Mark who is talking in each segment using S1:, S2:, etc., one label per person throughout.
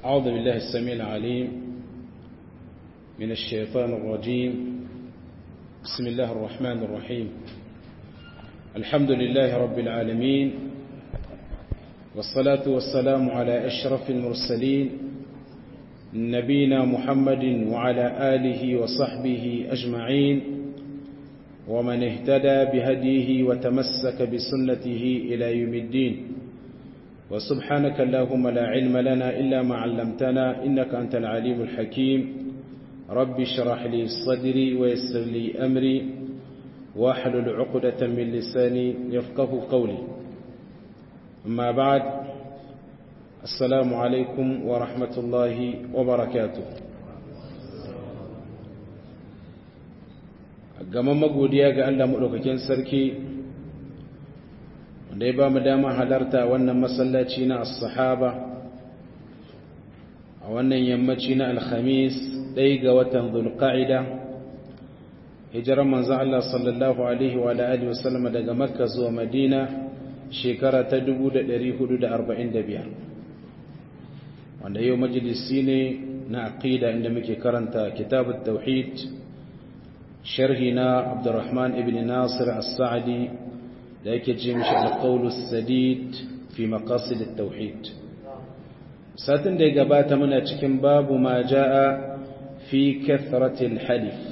S1: أعوذ بالله السميع العليم من الشيطان الرجيم بسم الله الرحمن الرحيم الحمد لله رب العالمين والصلاة والسلام على أشرف المرسلين نبينا محمد وعلى آله وصحبه أجمعين ومن اهتدى بهديه وتمسك بسنته إلى يوم الدين وسبحانك اللهم لا علم لنا إلا ما علمتنا إنك أنت العليم الحكيم رب اشرح لي صدري ويسر لي أمري واحلل عقدة من لساني يفقه قولي أما بعد السلام عليكم ورحمة الله وبركاته gaman magodiya ga Allah maɗaukakin sarki wanda ya ba mu dama halarta wannan masallaci na as-sahaba a wannan yammaci na alhamis ɗaya ga watan zulqa'ida hijirar manzan Allah sallallahu alaihi wa alihi wasallam daga makka zuwa madina shekara ta 1445 wanda yau majalisi ne na aqida inda muke karanta kitabut tauhid sharhi na abdurrahman ibn nasir as-sa'di da yake ce mishi al-qawl sadid fi maqasid at-tauhid satin da ya gabata muna cikin babu ma jaa fi kathrati al-halif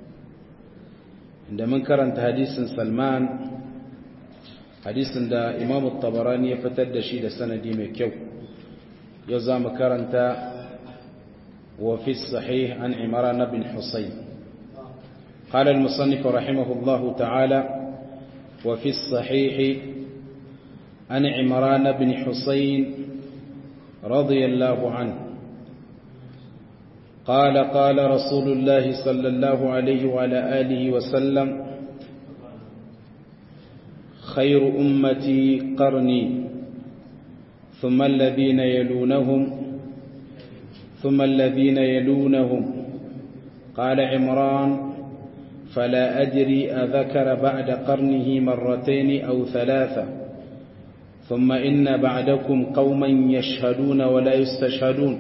S1: inda mun karanta hadisin salman hadisin da imam at-tabarani ya fitar da shi da sanadi mai kyau yau za mu karanta wa fi sahih an imran bin husayn قال المصنف رحمه الله تعالى وفي الصحيح عن عمران بن حسين رضي الله عنه قال قال رسول الله صلى الله عليه وعلى آله وسلم خير أمتي قرني ثم الذين يلونهم ثم الذين يلونهم قال عمران فلا أدري أذكر بعد قرنه مرتين أو ثلاثة ثم إن بعدكم قوما يشهدون ولا يستشهدون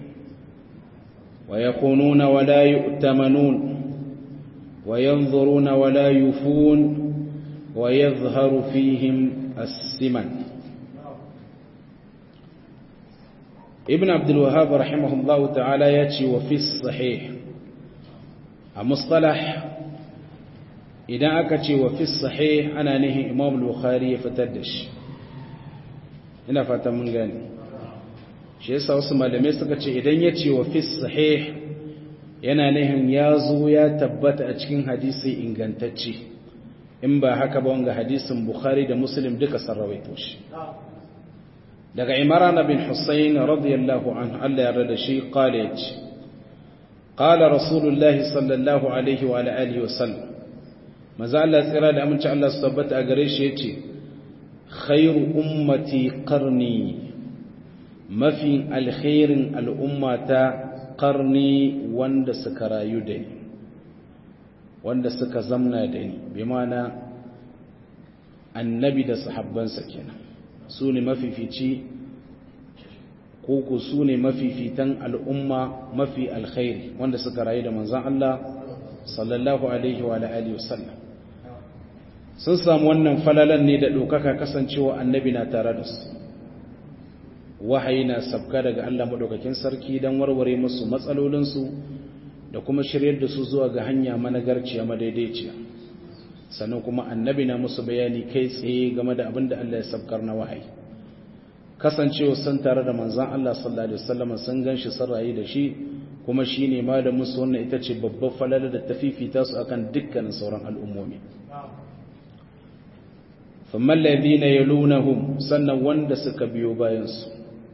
S1: ويخونون ولا يؤتمنون وينظرون ولا يفون ويظهر فيهم السمن ابن عبد الوهاب رحمه الله تعالى يأتي وفي الصحيح المصطلح idan aka ce wa fi sahih ana nihin imam bukhari ya fitar da shi ina fatan mun gane shi yasa wasu malamai suka ce idan ya ce wa fi sahih yana nihin ya zo ya tabbata a cikin hadisi ingantacce in ba haka ba wanga hadisin bukhari da muslim duka sun rawaito shi daga imran bin husayn radiyallahu anhu Allah ya rada shi qala yace qala rasulullahi sallallahu alaihi wa alihi wa sallam maza Allah tsira da aminci Allah su tabbata a gare shi ya ce khairu ummati qarni mafi alkhairin al'ummata qarni wanda suka rayu da ni wanda suka zamna da ni bi mana annabi da sahabbansa kenan su ne mafifici koko su ne mafifitan al'umma mafi alkhairi wanda suka rayu da manzan Allah sallallahu alaihi wa alihi wasallam sun samu wannan falalan ne da ɗaukaka kasancewa annabi na tare da su wahayi na sabka daga Allah maɗaukakin sarki don warware musu matsalolinsu da kuma shiryar da su zuwa ga hanya managarciya madaidaiciya sannan kuma annabi na musu bayani kai tsaye game da abin da Allah ya sabkar na wahayi kasancewa sun tare da manzan Allah sallallahu alaihi wasallam sun ganshi sun rayu da shi kuma shine malamin su wannan ita ce babbar falala da tafifita su akan dukkanin sauran al'ummomi ثم الذين يلونهم sannan wanda suka biyo bayansu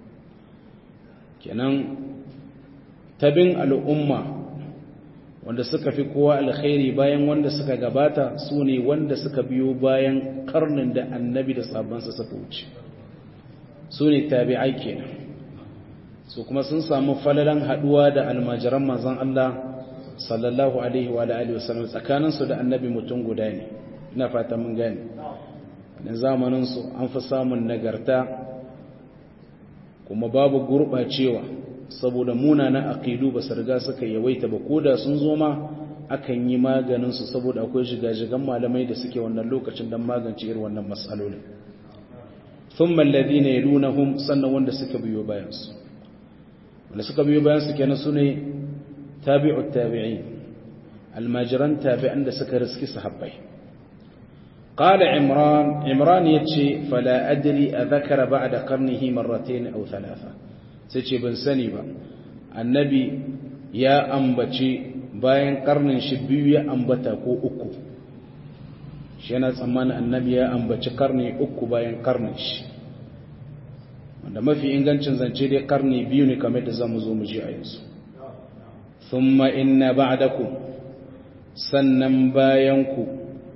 S1: kenan tabin al'umma wanda suka fi kowa alkhairi bayan wanda suka gabata su ne wanda suka biyo bayan karnin da annabi da sabansa suka wuce su ne tabi'ai kenan su kuma sun samu falalan haduwa da almajiran manzon Allah sallallahu alaihi wa alihi wasallam tsakaninsu da annabi mutum guda ne ina fata mun gane na zamaninsu an fi samun nagarta kuma babu gurɓacewa saboda munanan aqidu ba su riga suka yawaita ba koda sun zo ma akan yi maganin su saboda akwai shiga-shigan malamai da suke wannan lokacin don magance irin wannan matsalolin thumma alladhina yalunahum sannan wanda suka biyo bayan su wanda suka biyo bayan su kenan sune tabi'ut tabi'in almajiran tabi'an da suka riski sahabbai qala imran imran yace fala adri adhakara ba'da qarnihi marratayn aw thalatha sai ce ban sani ba annabi ya ambace bayan karnin shi biyu ya ambata ko uku shi yana tsammanin annabi ya ambaci karni uku bayan karnin shi wanda mafi ingancin zance dai karni biyu ne kamar da zamu zo mu ji a yanzu thumma inna ba'dakum sannan bayan ku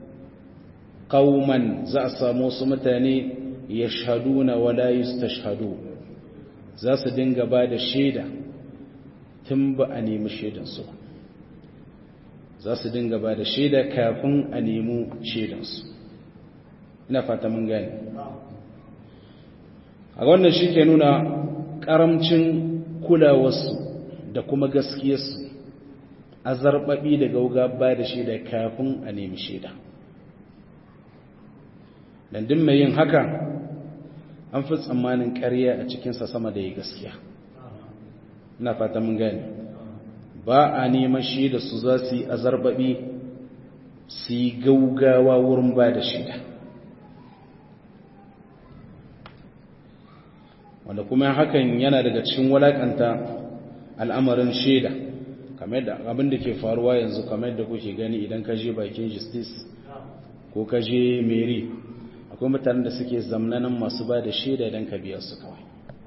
S1: qauman za a samu su mutane yashhaduna wala yustashhadu za su dinga ba da shaida tun ba a nemi shaidansu ba za su dinga ba da shaida kafin a nemi shaidansu ina fata mun gani a wannan shi ke nuna ƙaramcin kulawarsu da kuma gaskiyarsu a zarɓaɓi da gauga ba da shaida kafin a nemi shaida dandin mai yin haka an fi tsammanin ƙarya a cikinsa sama da yi gaskiya ina fata mun gani ba a neman shaida su za su yi azarbaɓi su yi gaugawa wurin ba da shaida wanda kuma hakan yana daga cikin walakanta al'amarin shaida kamar da abin da ke faruwa yanzu kamar da kuke gani idan ka je bakin justice ko ka je meri akwai mutanen da suke zamnanan masu ba da shaida don ka biya su kawai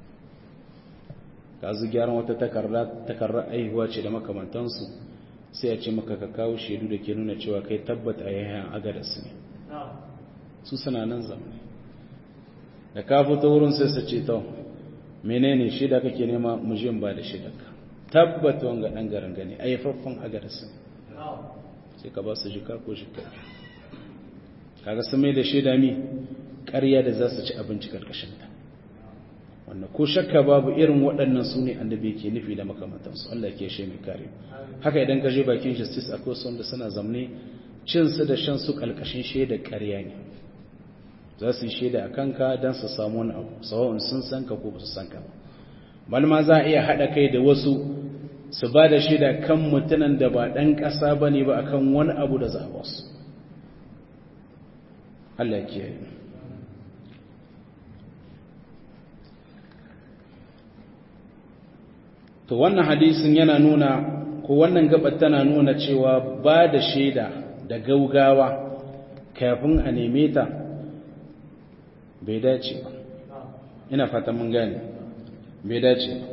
S1: ka zu gyaran wata takarar aihuwa ce da makamantansu sai a ce maka ka kawo shaidu da ke nuna cewa kai tabbata a yayin agadarsu ne su suna nan zamani da ka fito wurin sai su ce ta menene shaida kake nema mujin ba da shaidarka tabbata wanga dan garin gani a yafaffen agadarsu ne sai ka ba su jika ko jika kaga sun mai da shaida mi ƙarya da za su ci abinci karkashinta wanda ko shakka babu irin waɗannan su ne annabi ke nufi da makamantansu Allah ke shi mai kare haka idan ka je bakin justice akwai su wanda suna zamne cin su da shan su kalkashin shaida ƙarya ne za su yi shaida a kanka don su samu wani abu sawa'un sun san ka ko ba su san ka ba balma za a iya haɗa kai da wasu su ba da shaida kan mutunan da ba ɗan ƙasa ba ne ba akan wani abu da za a ba su Allah ke yi to wannan hadisin yana nuna ko wannan gabar tana nuna cewa ba da shaida da gaugawa kafin a neme ta bai dace ba ina fata mun gane bai dace ba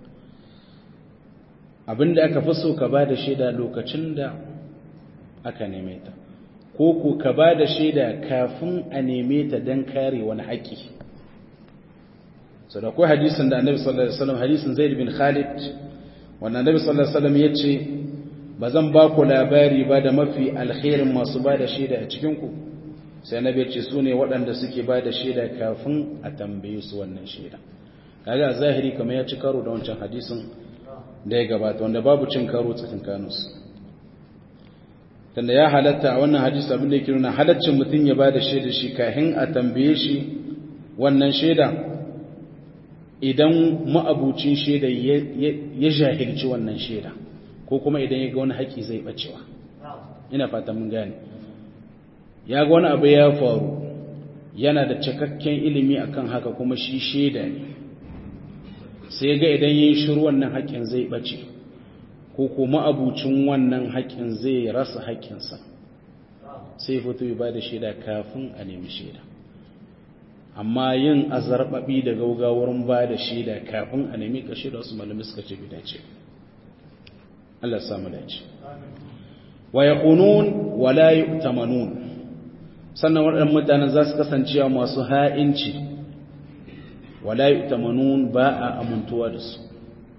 S1: abinda aka fi so ka ba da shaida lokacin da aka neme ta ko ko ka ba da shaida kafin a neme ta don kare wani haƙƙi sau da kuwa hadisun da annabi sallallahu alaihi wasallam hadisun zaid bin khalid wanda annabi sallallahu alaihi wasallam ya ce ba zan ba ku labari ba da mafi alkhairin masu ba da shaida a cikinku sai annabi ya ce su ne waɗanda suke ba da shaida kafin a tambaye su wannan shaida kaga a zahiri kamar ya ci karo da wancan hadisin da ya gabata wanda babu cin karo tsakankaninsu tunda ya halatta a wannan hadisi abin da yake nuna halaccin mutum ya ba da shaida shi kafin a tambaye shi wannan shaida idan ma'abucin shaida ya jahilci wannan shaida ko kuma idan ya ga wani haƙi zai bacewa ina fata mun gane ya ga wani abu ya faru yana da cikakken ilimi akan haka kuma shi shaida ne sai ga idan yin shiru wannan haƙin zai bace ko kuma abucin wannan haƙin zai rasa haƙinsa sai fito ya ba da shaida kafin a nemi shaida amma yin azarbabi da gaugawar ba da shaida kafin a nemi kashe da wasu malami suka ce bi dace Allah samu dace wa yaqunun wa la yu'tamanun sannan waɗannan mutanen za su kasance masu ha'inci wa la yu'tamanun ba a amuntuwa da su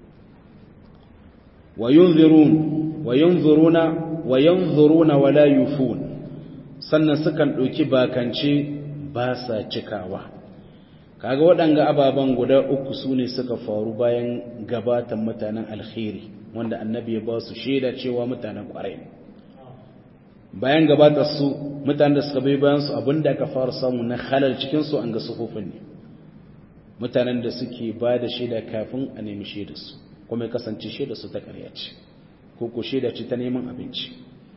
S1: wa yunzirun wa yunziruna wa yanzuruna wa la yufun sannan sukan ɗauki bakance ba sa cikawa kaga waɗanga ababen guda uku su ne suka faru bayan gabatan mutanen alkhairi wanda annabi ya ba su shaida cewa mutanen ƙwarai ne bayan gabatar su mutanen da suka bai bayan su abinda aka fara samu na halal cikin su an ga sufufin ne mutanen da suke ba da shaida kafin a nemi shaida su kuma ya kasance shaida su ta ƙarya ce ko ko shaida ce ta neman abinci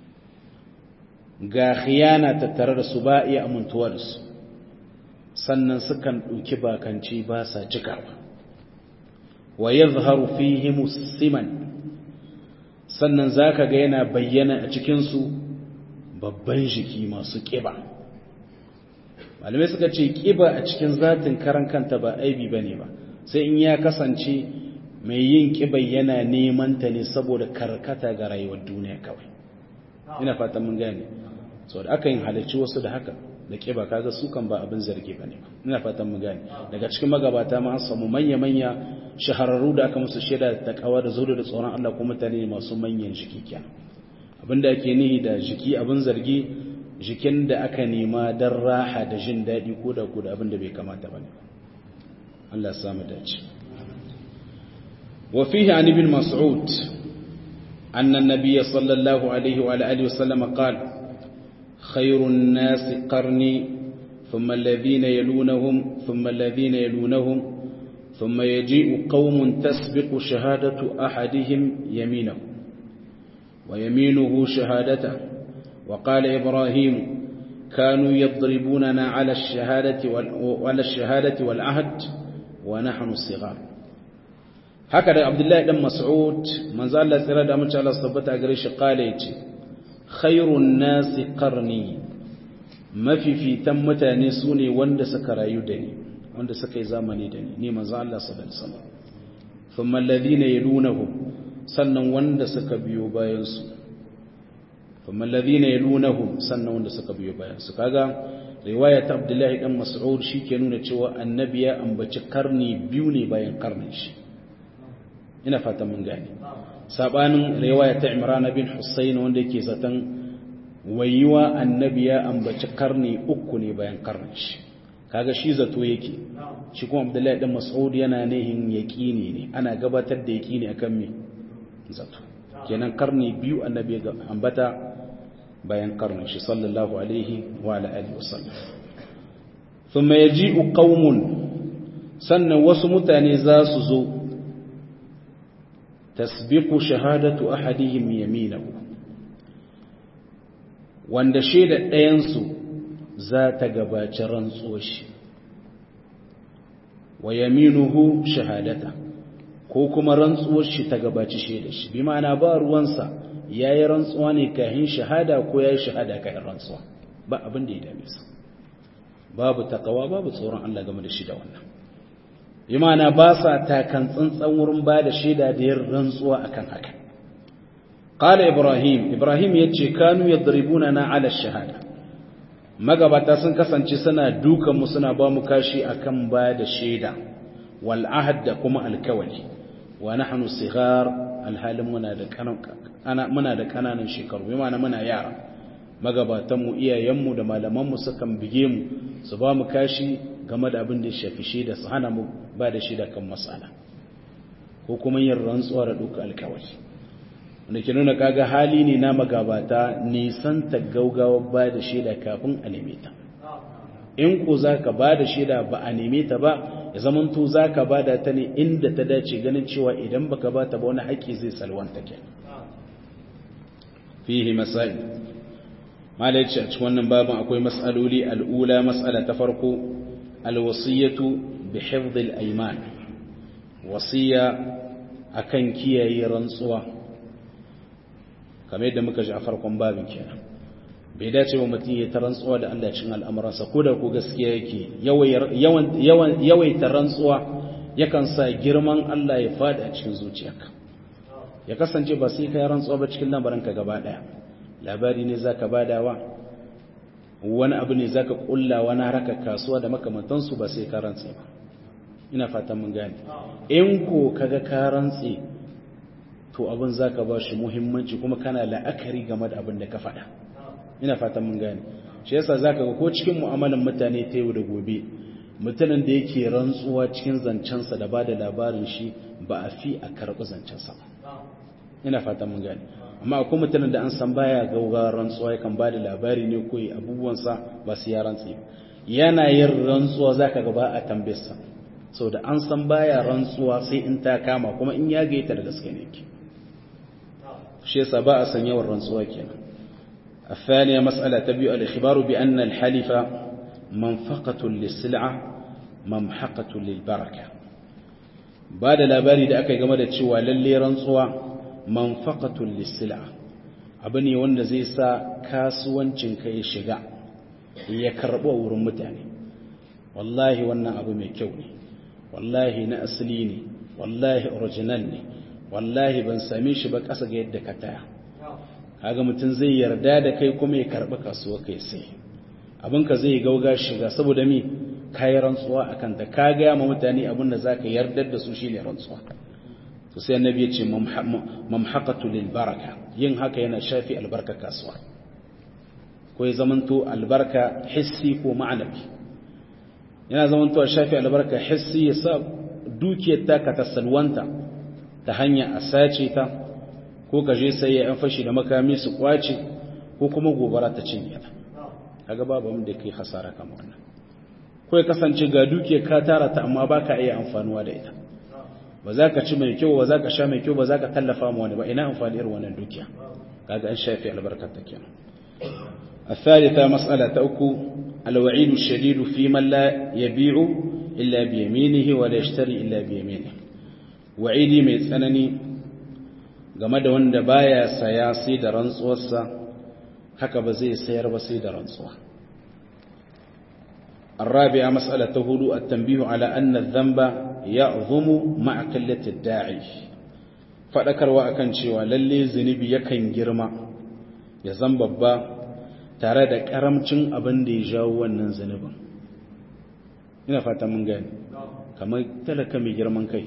S1: ga khiyana tattare da su ba iya amintuwa da su sannan sukan ɗauki bakanci ba sa cikawa wa ya zaharu fihi musiman sannan za ka ga yana bayyana a cikinsu babban jiki masu ƙiba malamai suka ce ƙiba a cikin zatin karan kanta ba aibi ba ne ba sai in ya kasance mai yin ƙiba yana neman ta ne saboda karkata ga rayuwar duniya kawai ina fatan mun gane saboda aka yin halarci wasu da haka da ƙiba kaga su kan ba abin zargi ba ne ina fatan mu gane daga cikin magabata ma an samu manya-manya shahararru da aka musu shaida da takawa da zuwa da tsoron Allah ko mutane masu manyan jiki kenan abinda ake nihi da jiki abin zargi jikin da aka nema don raha da jin daɗi ko da ko da abin da bai kamata ba ne Allah samu dace wa fihi an ibn mas'ud anna an-nabiy sallallahu alaihi wa alihi wa sallam qala خير الناس قرني ثم الذين يلونهم ثم الذين يلونهم ثم يجيء قوم تسبق شهادة أحدهم يمينه ويمينه شهادته وقال إبراهيم كانوا يضربوننا على الشهادة وعلى الشهادة والعهد ونحن الصغار هكذا عبد الله بن مسعود من زال الله سيرا دا من شاء الله صبت أقريش قال يتي خير الناس قرني ما في في تمتا نسوني وند سكرا يدني وند سكي زامني دني ني من زال الله صلى الله عليه وسلم ثم الذين يلونهم sannan wanda suka biyo bayansu kuma alladhina yalunahum sannan wanda suka biyo bayansu kaga riwaya ta Abdullahi dan Mas'ud shike nuna cewa annabi ya ambaci karni biyu ne bayan karnin shi ina fatan mun gane sabanin riwaya ta Imran bin Husayn wanda yake zaton wayiwa annabi ya ambaci karni uku ne bayan karnin shi kaga shi zato yake shi kuma Abdullahi dan Mas'ud yana nihin yaqini ne ana gabatar da yaqini akan me zato kenan karni biyu annabi ga ambata bayan karnin shi sallallahu alaihi wa ala alihi wasallam thumma yaji'u qaumun sannan wasu mutane za su zo tasbiqu shahadatu ahadihim yaminahu wanda shaida ɗayan su za ta gabaci rantsuwar shi wa yaminuhu shahadata ko kuma rantsuwar shi ta gabaci shaida shi bi ma'ana ba ruwansa ya yi rantsuwa ne kahin shahada ko ya yi shahada kahin rantsuwa ba abin da ya dame sa babu takawa babu tsoron Allah game da shi da wannan bi ma'ana ba sa takan tsantsan wurin ba da shaida da yin rantsuwa akan haka qala ibrahim ibrahim yace kanu yadribuna na ala shahada magabata sun kasance suna dukan mu suna ba mu kashi akan ba da shaida wal ahd da kuma alkawali wa nahnu sighar alhalin muna da kana muna da kananan shekaru bi ma'ana muna yara magabatan mu iyayen mu da malaman mu sukan bige mu su ba mu kashi game da abin da ya shafi shaida su hana mu ba da shaida kan masala ko kuma yin rantsuwa da duka alkawali wanda ke nuna kaga hali ne na magabata nisan ta gaugawa ba da shaida kafin a neme ta in ko za ka ba da shaida ba a neme ta ba ya zamanto za ka ba da ta ne inda ta dace ganin cewa idan baka ba ta ba wani haƙƙi zai salwanta ke fihi masail malai ce a cikin wannan babin akwai mas'aloli al'ula mas'ala ta farko alwasiyatu bi hifdhil ayman wasiya akan kiyaye rantsuwa kamar yadda muka ji a farkon babin kenan bai dace wa mutum ya ta rantsuwa da Allah cikin al'amuransa ko da ko gaskiya yake yawaita rantsuwa yakan sa girman Allah ya fada a cikin zuciyarka ya kasance ba sai kai rantsuwa ba cikin lamarinka gaba daya labari ne zaka badawa wani abu ne zaka kulla wani haraka kasuwa da makamantansu ba sai ka rantse ba ina fatan mun gane in ko kaga ka rantse to abin zaka ba shi muhimmanci kuma kana la'akari game da abin da ka faɗa ina fatan mun gane shi yasa zaka ga ko cikin mu'amalan mutane ta yau da gobe mutumin da yake rantsuwa cikin zancensa da ba da labarin shi ba a fi a karɓi zancensa ba ina fatan mun gani amma akwai mutumin da an san baya gauga rantsuwa yakan ba da labari ne ko abubuwansa ba su ya rantsi yana yin rantsuwa zaka ga ba a tambayarsa sau da an san baya rantsuwa sai in ta kama kuma in ya gaita da gaske ne ke shi yasa ba a san yawan rantsuwa kenan الثانية مسألة تبيع الإخبار بأن الحلف منفقة للسلعة ممحقة للبركة بعد labari da aka game da cewa lalle rantsuwa manfaqatul lisila abu ne wanda zai sa kasuwancin ka ya shiga ya karbo wurin mutane wallahi wannan abu mai kyau ne wallahi na asali ne wallahi original ne wallahi ban same shi ba ƙasa ga yadda ka taya kaga mutum zai yarda da kai kuma ya karɓi kasuwa kai sai abinka zai gauga shiga saboda mi kayi rantsuwa a kanta ka gaya ma mutane abin da za ka yardar da su shine rantsuwa to sai annabi ya ce mamhaqatu lil baraka yin haka yana shafi albarka kasuwa ko ya zamanto albarka hissi ko ma'anabi yana zamanto a shafi albarka hissi ya sa dukiyar taka ta salwanta ta hanya a sace ta ko ka je sai ya fashi da makami su kwace ko kuma gobara ta cinye ta kaga babu wanda kai hasara kamar wannan ko ya kasance ga duke ka tara ta amma baka iya amfanuwa da ita ba za ka ci mai kyau ba za ka sha mai kyau ba za ka tallafa ma wani ba ina amfani irin wannan dukiya kaga an shafi albarkar ta kenan الثالثة مسألة أكو الوعيد الشديد في من لا يبيع إلا بيمينه ولا يشتري إلا بيمينه وعيدي mai tsanani game da wanda baya saya sai da rantsuwarsa haka ba zai sayar ba sai da rantsuwa الرابعة مسألة هدوء التنبيه على أن الذنب يعظم مع قلة الداعي فذكر وأكن شوى للي زنبي يكن جرما يزن ببا tare da karamcin abin da ya jawo wannan zunubin ina fata mun gani kamar talaka mai girman kai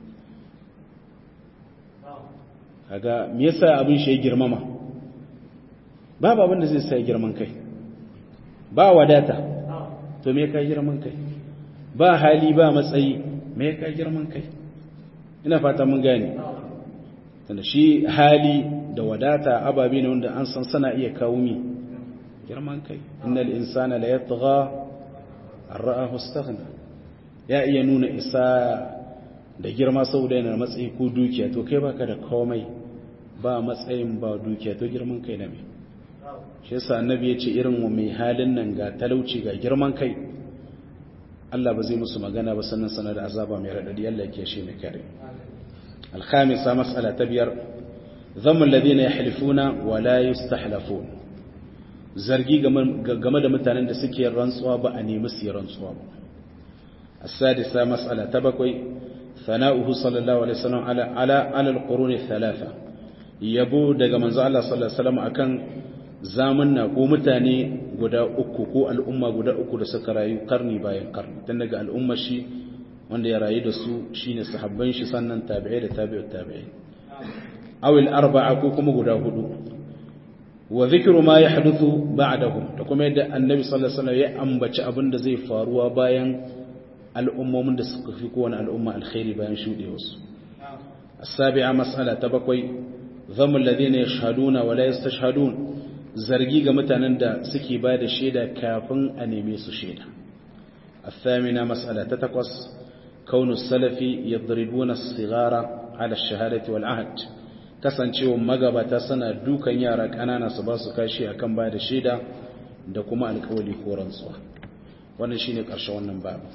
S1: kaga me yasa abin shi ya girmama babu abin da zai sa girman kai ba wadata to me ka girman kai ba hali ba matsayi me ka girman kai ina fata mun gane tunda shi hali da wadata ababe ne wanda an san sana iya kawo mi girman kai innal insana la yatgha an ra'ahu istaghna ya iya nuna isa da girma saboda yana matsayi ko dukiya to kai baka da komai ba matsayin ba dukiya to girman kai na me shi yasa annabi ya ce irin wa mai halin nan ga talauci ga girman kai Allah ba zai musu magana ba sannan sanar da azaba mai radadi Allah ya shi mai kare الخامسة مسألة تبير ذم الذين يحلفون ولا يستحلفون zargi game da mutanen da suke rantsuwa ba a nemi su rantsuwa ba السادسة مسألة تبكوي ثناؤه صلى الله عليه وسلم على على على القرون الثلاثة yabo daga manzo Allah sallallahu alaihi wasallam akan zamanna ko mutane guda uku ko al'umma guda uku da suka rayu karni bayan karni tun daga al'umma shi wanda ya rayu da su shine sahabban shi sannan tabi'ai da tabi'ut tabi'ai aw al arba'a ko kuma guda hudu wa dhikru ma yahduthu ba'dahum da kuma yadda annabi sallallahu alaihi wasallam ya ambaci abin da zai faruwa bayan al'ummomin da suka fi kowane al'umma alkhairi bayan shudewarsu السابعة مسألة تبقي ذم الذين يشهدون ولا يستشهدون zargi ga mutanen da suke ba da shaida kafin a neme su shaida الثامنة مسألة تتقص كون السلف يضربون الصغار على الشهادة والعهد kasancewa magabata suna dukan yara ƙanana su ba su kashi akan ba da shaida da kuma alƙawali ko rantsuwa wannan shine ƙarshen wannan babu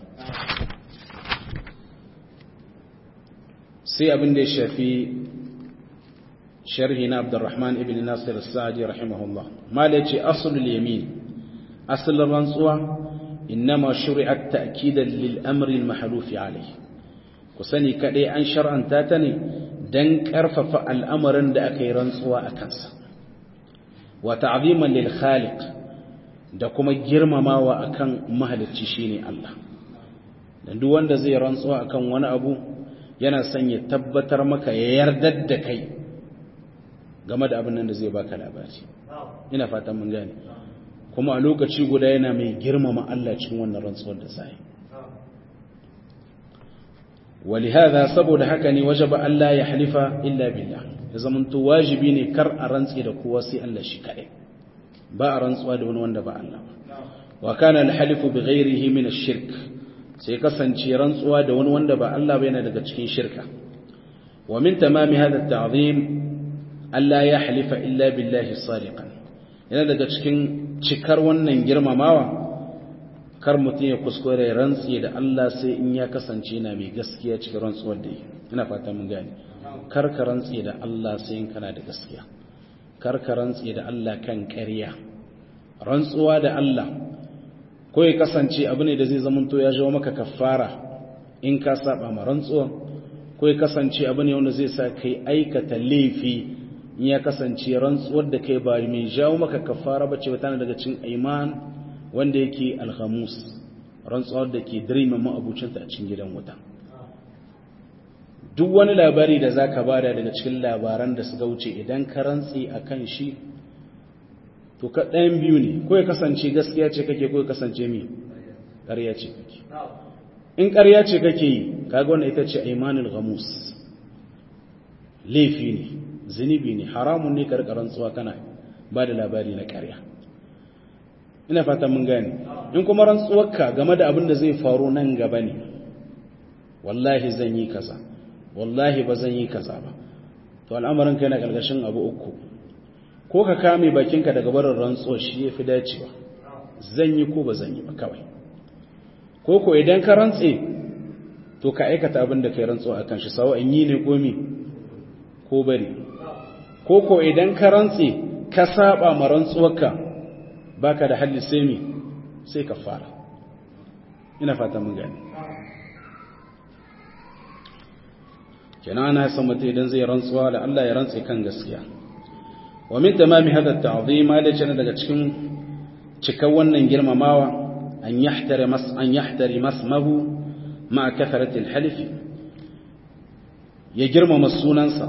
S1: sai abin da ya shafi sharhi na Abdurrahman ibn Nasir al-Sa'di rahimahullah mala yace aslul yamin aslul rantsuwa innama shuri'at ta'kidan lil amri al-mahluf alayh ku sani kadai an shar'anta ta ne dan karfafa al'amarin da aka yi rantsuwa a kansa wa ta'ziman lil khaliq da kuma girmamawa akan mahalicci shine Allah dan duk wanda zai rantsuwa akan wani abu yana son ya tabbatar maka ya yardar da kai game da abin nan da zai baka labari ina fatan mun gane kuma a lokaci guda yana mai girmama Allah cikin wannan rantsuwar da sai ولهذا saboda haka ne wajaba Allah ya halifa illa billah ya zamanto wajibi ne kar a rantsi da kowa sai Allah shi kadai ba a rantsuwa da wani wanda ba Allah ba wa kana al-halifu bi ghayrihi min ash-shirk sai kasance rantsuwa da wani wanda ba Allah ba yana daga cikin shirka wa min tamami hadha at-ta'zim alla ya halifa illa billahi sadiqan yana daga cikin cikar wannan girmamawa kar mutum ya kuskure rantsi da Allah sai in ya kasance na mai gaskiya cikin rantsuwar da yi ina fata mun gane kar ka rantsi da Allah sai in kana da gaskiya kar ka rantsi da Allah kan ƙarya rantsuwa da Allah ko ya kasance abu ne da zai zamanto ya jawo maka kafara in ka saba ma rantsuwa ko ya kasance abu ne wanda zai sa kai aikata laifi in ya kasance rantsuwar da kai ba mai jawo maka kafara bace ba tana daga cikin iman wanda yake alhamus rantsuwar da ke dirima ma'abucinta a cikin gidan wuta duk wani labari da za ka bada daga cikin labaran da suka wuce idan ka rantsi a kan shi to ka ɗayan biyu ne ko ya kasance gaskiya ce kake ko ya kasance mi ƙarya ce kake in ƙarya ce kake yi kaga wannan ita ce imanul ghamus laifi ne zunubi ne haramun ne karɓar rantsuwa kana ba da labari na ƙarya ina fata mun gane in kuma rantsuwarka game da abin da zai faru nan gaba ne wallahi zan yi kaza wallahi ba zan yi kaza ba to al'amarin kai na ƙarƙashin abu uku ko ka kame bakinka daga barin rantsuwa shi ya fi dacewa zan yi ko ba zan yi ba kawai ko ko idan ka rantse to ka aikata abin da kai rantsuwa akan shi sawa in yi ne ko mi ko bari ko ko idan ka rantse ka saba ma rantsuwarka baka da halli sai mi sai ka fara ina fata mun gani kenan ana san mutum idan zai rantsuwa da Allah ya rantse kan gaskiya wa min tamami hada ta'zim alace daga cikin cikan wannan girmamawa an yahtari mas an yahtari masmahu ma kathrati al-halif ya girmama sunansa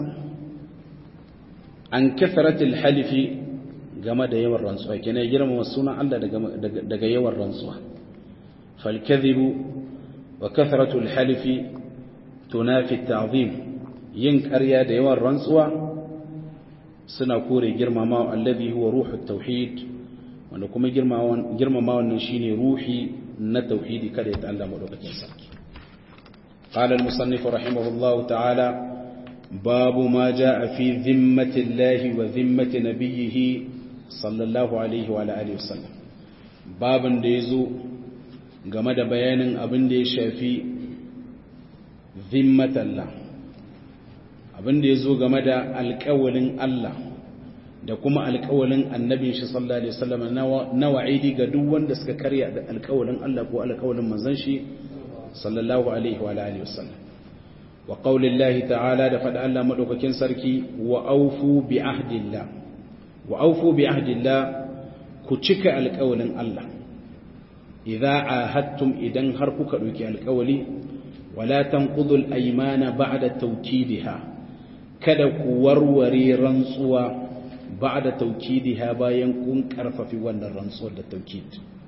S1: an kathrati al-halif game da yawan rantsuwa kenan ya girmama sunan Allah daga yawan rantsuwa fal kadhibu wa kathratu al-halif tunafi at-ta'zim yin ƙarya da yawan rantsuwa suna kore girmamawa alladhi huwa ruhu tauhid wanda kuma girmamawa nan shine ruhi na tauhidi kada ya ta'alla madaukakin sarki qala al-musannif rahimahullahu ta'ala babu ma jaa fi dhimmati allahi wa dhimmati nabiyhi sallallahu alaihi wa alihi wasallam babin da yazo game da bayanin abin da ya shafi dhimmatallah abin da ya zo game da alƙawalin Allah da kuma alƙawalin annabin shi sallallahu alaihi wasallam na wa'idi ga duk wanda suka karya da alƙawalin Allah ko alƙawalin manzon shi sallallahu alaihi wa alihi wasallam wa qaulillahi ta'ala da fada Allah madaukakin sarki wa aufu bi ahdillah wa aufu bi ahdillah ku cika alƙawalin Allah idza ahadtum idan har kuka dauki alƙawali wala tanqudul aymana ba'da tawkidiha kada ku warware rantsuwa ba da taukidiha bayan kun karfafi wannan rantsuwar da taukid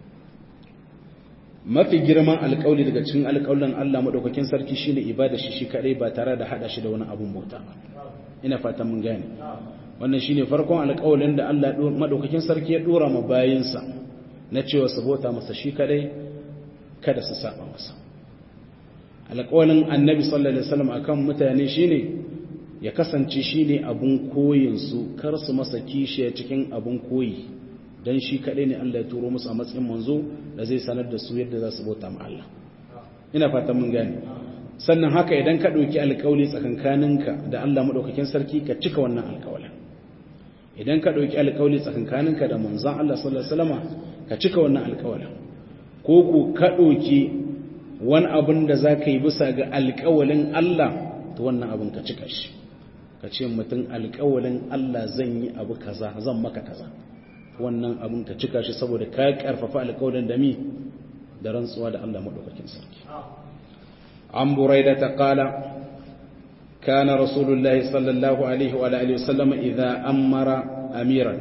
S1: mafi girman alƙawli daga cikin alƙawlin Allah madaukakin sarki shine ibada shi shi kadai ba tare da hada shi da wani abun bauta ina fatan mun gane wannan shine farkon alƙawlin da Allah madaukakin sarki ya dora ma bayinsa na cewa su bauta masa shi kadai kada su saba masa alƙawlin annabi sallallahu alaihi wasallam akan mutane shine ya kasance shi ne abin koyinsu kar su masa kishiya cikin abin koyi don shi kaɗai ne Allah ya turo musu a matsayin manzo da zai sanar da su yadda za su bauta ma Allah ina fatan mun gane sannan haka idan ka ɗauki alƙawli tsakankaninka da Allah maɗaukakin sarki ka cika wannan alƙawalin idan ka ɗauki alƙawli tsakankaninka da manzon Allah sallallahu alaihi wasallam ka cika wannan alƙawalin ko ku ka ɗauki wani abin da za ka yi bisa ga alƙawalin Allah to wannan abin ka cika shi ka ce mutum alƙawalin Allah zan yi abu kaza zan maka kaza wannan abin ka cika shi saboda ka karfafa alƙawalin da mi da rantsuwa da Allah madaukakin sarki an buraida ta qala kana rasulullahi sallallahu alaihi wa alihi wasallam idza amara amiran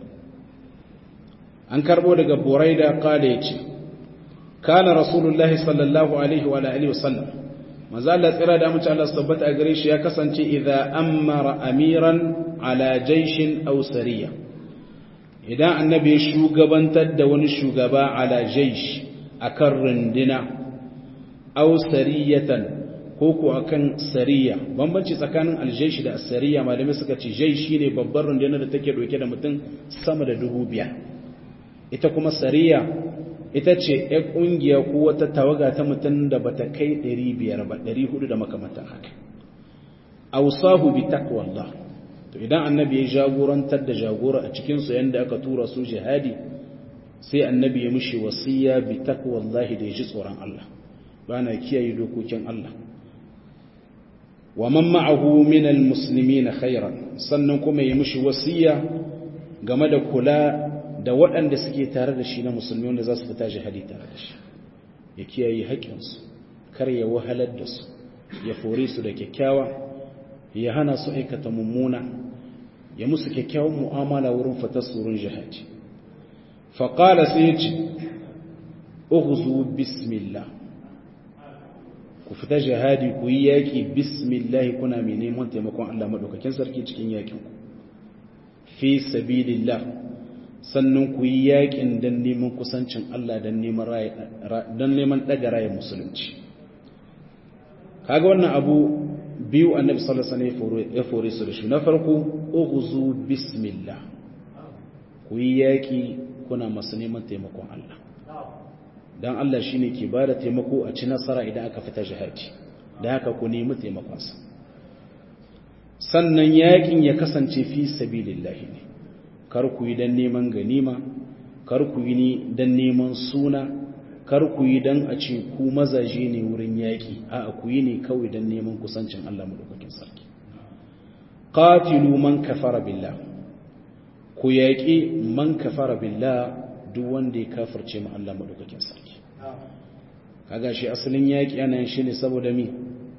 S1: an karbo daga buraida qala yace kana rasulullahi sallallahu alaihi wa alihi wasallam manzo Allah tsira da mutum Allah tabbata a gare shi ya kasance idza amara amiran ala jayshin aw sariya idan annabi ya shugabantar da wani shugaba ala jaysh akan rundina aw sariyatan ko ko akan sariya bambanci tsakanin aljaysh da as-sariya malamai suka ce jaysh shine babbar rundunar da take dauke da mutum sama da dubu biyar ita kuma sariya ita ce ya ƙungiya ko wata tawaga ta mutum da bata kai 500 ba 400 da makamantan haka ausahu bi taqwallah to idan annabi ya jagorantar da jagora a cikin su yanda aka tura su jihadi sai annabi ya mushi wasiya bi taqwallah da ya ji tsoron Allah bana kiyaye dokokin Allah wa man ma'ahu min almuslimin khairan sannan kuma ya mushi wasiya game da kula da waɗanda suke tare da shi na musulmi wanda za su fita jihadi tare da shi ya kiyaye haƙƙinsu kar ya wahalar da su ya fore su da kyakkyawa ya hana su aikata mummuna ya musu kyakkyawan mu'amala wurin fitar surun jihadi faƙala sai ya ce ughzu bismillah ku fita jihadi ku yi yaƙi bismillah kuna mai neman taimakon Allah maɗaukakin sarki cikin yaƙinku fi sabilillah sannan ku yi yakin don neman kusancin Allah don neman ɗaga raya musulunci kaga wannan abu biyu annabi sallallahu alaihi ya fore su da shi na farko ughzu bismillah ku yi yaki kuna masu neman taimakon Allah dan Allah shine ke bada taimako a ci nasara idan aka fita jihadi da haka ku nemi taimakonsa sannan yakin ya kasance fi sabilillah ne kar ku yi don neman ganima kar ku yi ni don neman suna kar ku yi don a ce ku mazaje ne wurin yaƙi a ku yi ne kawai don neman kusancin Allah madaukakin sarki qatilu man kafara billah ku yaƙi man kafara billah duk wanda ya kafirce mu Allah madaukakin sarki kaga shi asalin yaƙi ana yin shi ne saboda mi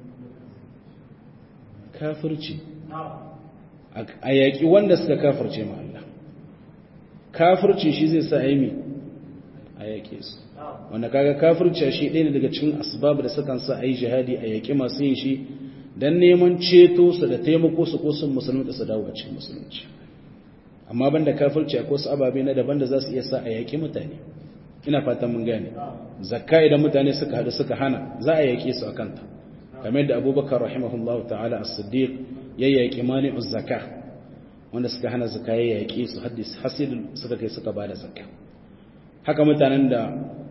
S1: kafirci a yaƙi wanda suka kafirce mu Allah kafirci shi zai sa aimi a yaƙe su wanda kaga kafirci shi ɗaya ne daga cikin asbab da sukan sa a yi jihadi a yaƙi masu yin shi don neman ceto su da taimako su ko sun musulmi da su dawo a cikin musulunci amma banda kafirci akwai wasu ababe na daban da za su iya sa a yaƙi mutane ina fatan mun gane zakka idan mutane suka haɗu suka hana za a yaƙe su a kanta kamar yadda abubakar rahimahullahu ta'ala as-siddiq ya yaƙi mani'uz zakka wanda suka hana zaka ya yaƙe su haddis hasid suka kai suka bada zakka haka mutanen da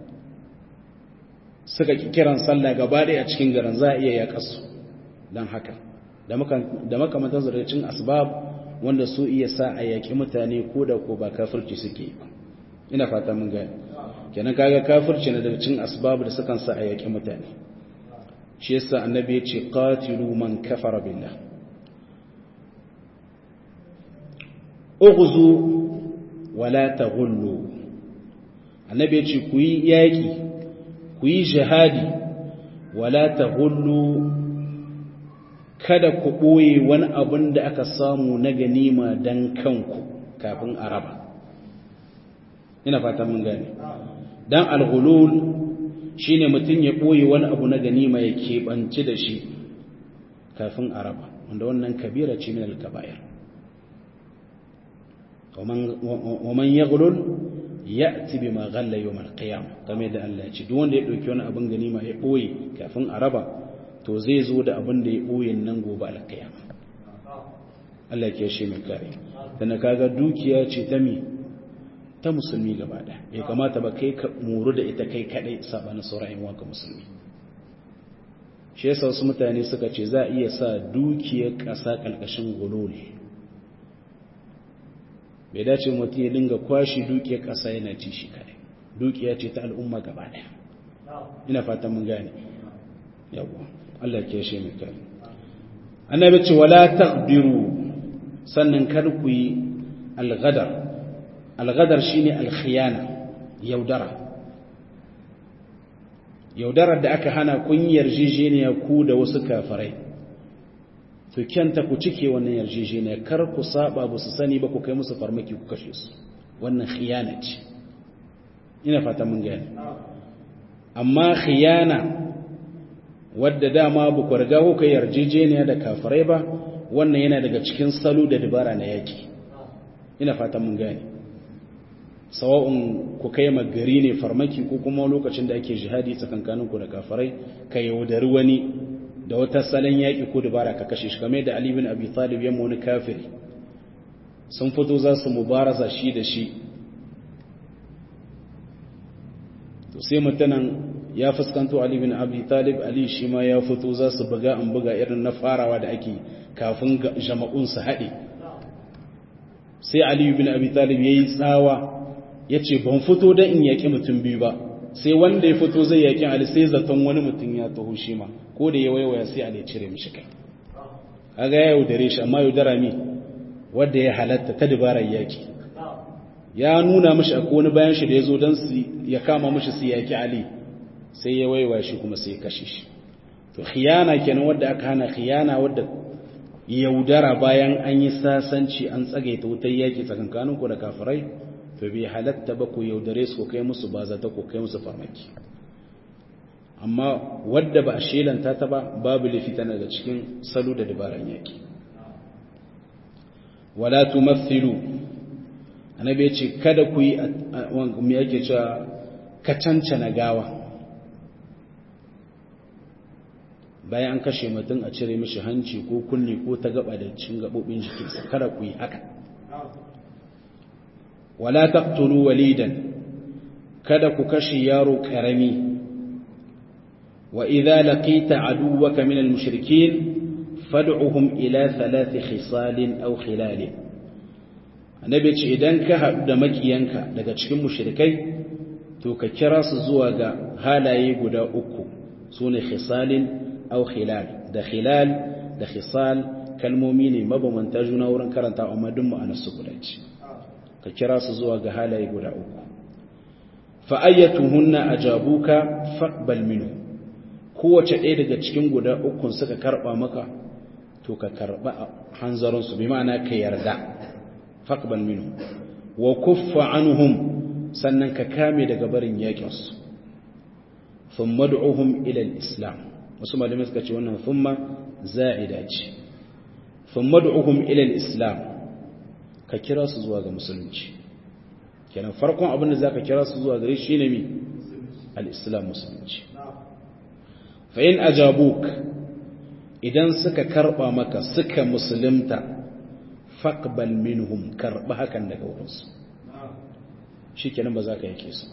S1: suka kiran sallah gaba ɗaya a cikin garin za a iya yaƙa su don haka da makamantar zarafin asbab wanda su iya sa a yaƙi mutane ko da ko ba kafirci suke ba ina fata mun gani kenan kaga kafirci na daga cikin asbab da sukan sa a yaƙi mutane shi yasa annabi ya ce qatilu man kafara billah ughzu wala taghullu annabi yace ku yi yaki ku yi jihadi wala taghullu kada ku boye wani abin da aka samu na ganima dan kanku kafin araba ina fata mun gane dan alghulul shine mutun ya boye wani abu na ganima ya kebanci da shi kafin araba wanda wannan kabira ce min al-kaba'ir ومن يغلل يأتي بما غل يوم القيامة kamar da Allah ya ce duk wanda ya dauki wani abin ganima ya boye kafin a raba to zai zo da abin da ya boye nan gobe alqiyama Allah ya shi mai kare dan kaga dukiya ce ta mi ta musulmi gaba da bai kamata ba kai ka muru da ita kai kadai sabanin sauran wanka musulmi shi yasa wasu mutane suka ce za a iya sa dukiyar ƙasa ƙalƙashin gululi bai dace mutum ya dinga kwashi dukiyar ƙasa yana ci shi kare dukiya ce ta al'umma gaba ɗaya ina fatan mun gane yawa Allah ke shi mai kare annabi ce wala taqdiru sannan kar ku yi alghadar alghadar shine alkhiyana yaudara yaudarar da aka hana kun yarjejeniya ku da wasu kafirai to kyanta ku cike wannan yarjejeniya kar ku saba ba su sani ba ku kai musu farmaki ku kashe su wannan khiyana ce ina fata mun gane amma khiyana wadda dama ba ku riga kuka yarjejeniya da kafirai ba wannan yana daga cikin salo da dabara na yaki ina fatan mun gane sawa'un ku kai gari ne farmaki ko kuma lokacin da ake jihadi tsakankanin ku da kafirai ka yaudari wani da wata salon yaki ko dabara ka kashe shi kamar da Ali bin Abi Talib yamma wani kafiri sun fito za su mubaraza shi da shi to sai mutanen ya fuskanto Ali bin Abi Talib Ali shi ma ya fito za su buga an buga irin na farawa da ake kafin jama'un su haɗe sai Ali bin Abi Talib yayi tsawa yace ban fito dan in yaki mutum biyu ba sai wanda ya fito zai yaki Ali sai zaton wani mutum ya taho shi ma ko da ya waiwaya sai Ali ya cire mishi kai kaga ya yaudare shi amma yaudara mi wanda ya halatta ta dabarar yaki ya nuna mishi akwai wani bayan shi da ya zo don ya kama mishi su yaki Ali sai ya waiwa shi kuma sai ya kashe shi to khiyana kenan wadda aka hana khiyana wadda yaudara bayan an yi sasanci an tsagaita wutar yaki tsakankanin ku da kafirai to bai halatta ba ku yaudare su kai musu ba zata ku kai musu farmaki amma wadda ba a shelanta ta ba babu lafi tana da cikin salo da dabaran yaki wala tumathilu annabi ya ce kada ku yi me yake cewa ka cancana gawa bayan an kashe mutum a cire mishi hanci ko kunne ko ta gaba da cikin gabobin jikinsa kada ku yi haka wala taqtulu walidan kada ku kashe yaro karami wa idza laqita aduwwaka min al-mushrikeen fad'uhum ila thalath khisalin aw khilalin annabi ce idan ka haɗu da makiyanka daga cikin mushrikai to ka kira su zuwa ga halaye guda uku sune khisalin aw khilal da khilal da khisal kalmomi ne mabamanta juna wurin karanta amma duk ma'anar su guda ce ka kira su zuwa ga halaye guda uku fa ayyatuhunna ajabuka faqbal minhu kowace ɗaya daga cikin guda ukun suka karba maka to ka karba hanzarin su bi ma'ana ka yarda faqbal minhu wa kuffa anhum sannan ka kame daga barin yakin su thumma ad'uhum ila al-islam wasu malamai suka ce wannan thumma za'ida ce thumma ad'uhum ila al-islam ka kira su zuwa ga musulunci kenan farkon abin da zaka kira su zuwa gare shi ne mi al-islam musulunci fa in ajabuk idan suka karba maka suka musulunta faqbal minhum karba hakan daga wurinsu shikenan ba za ka yake su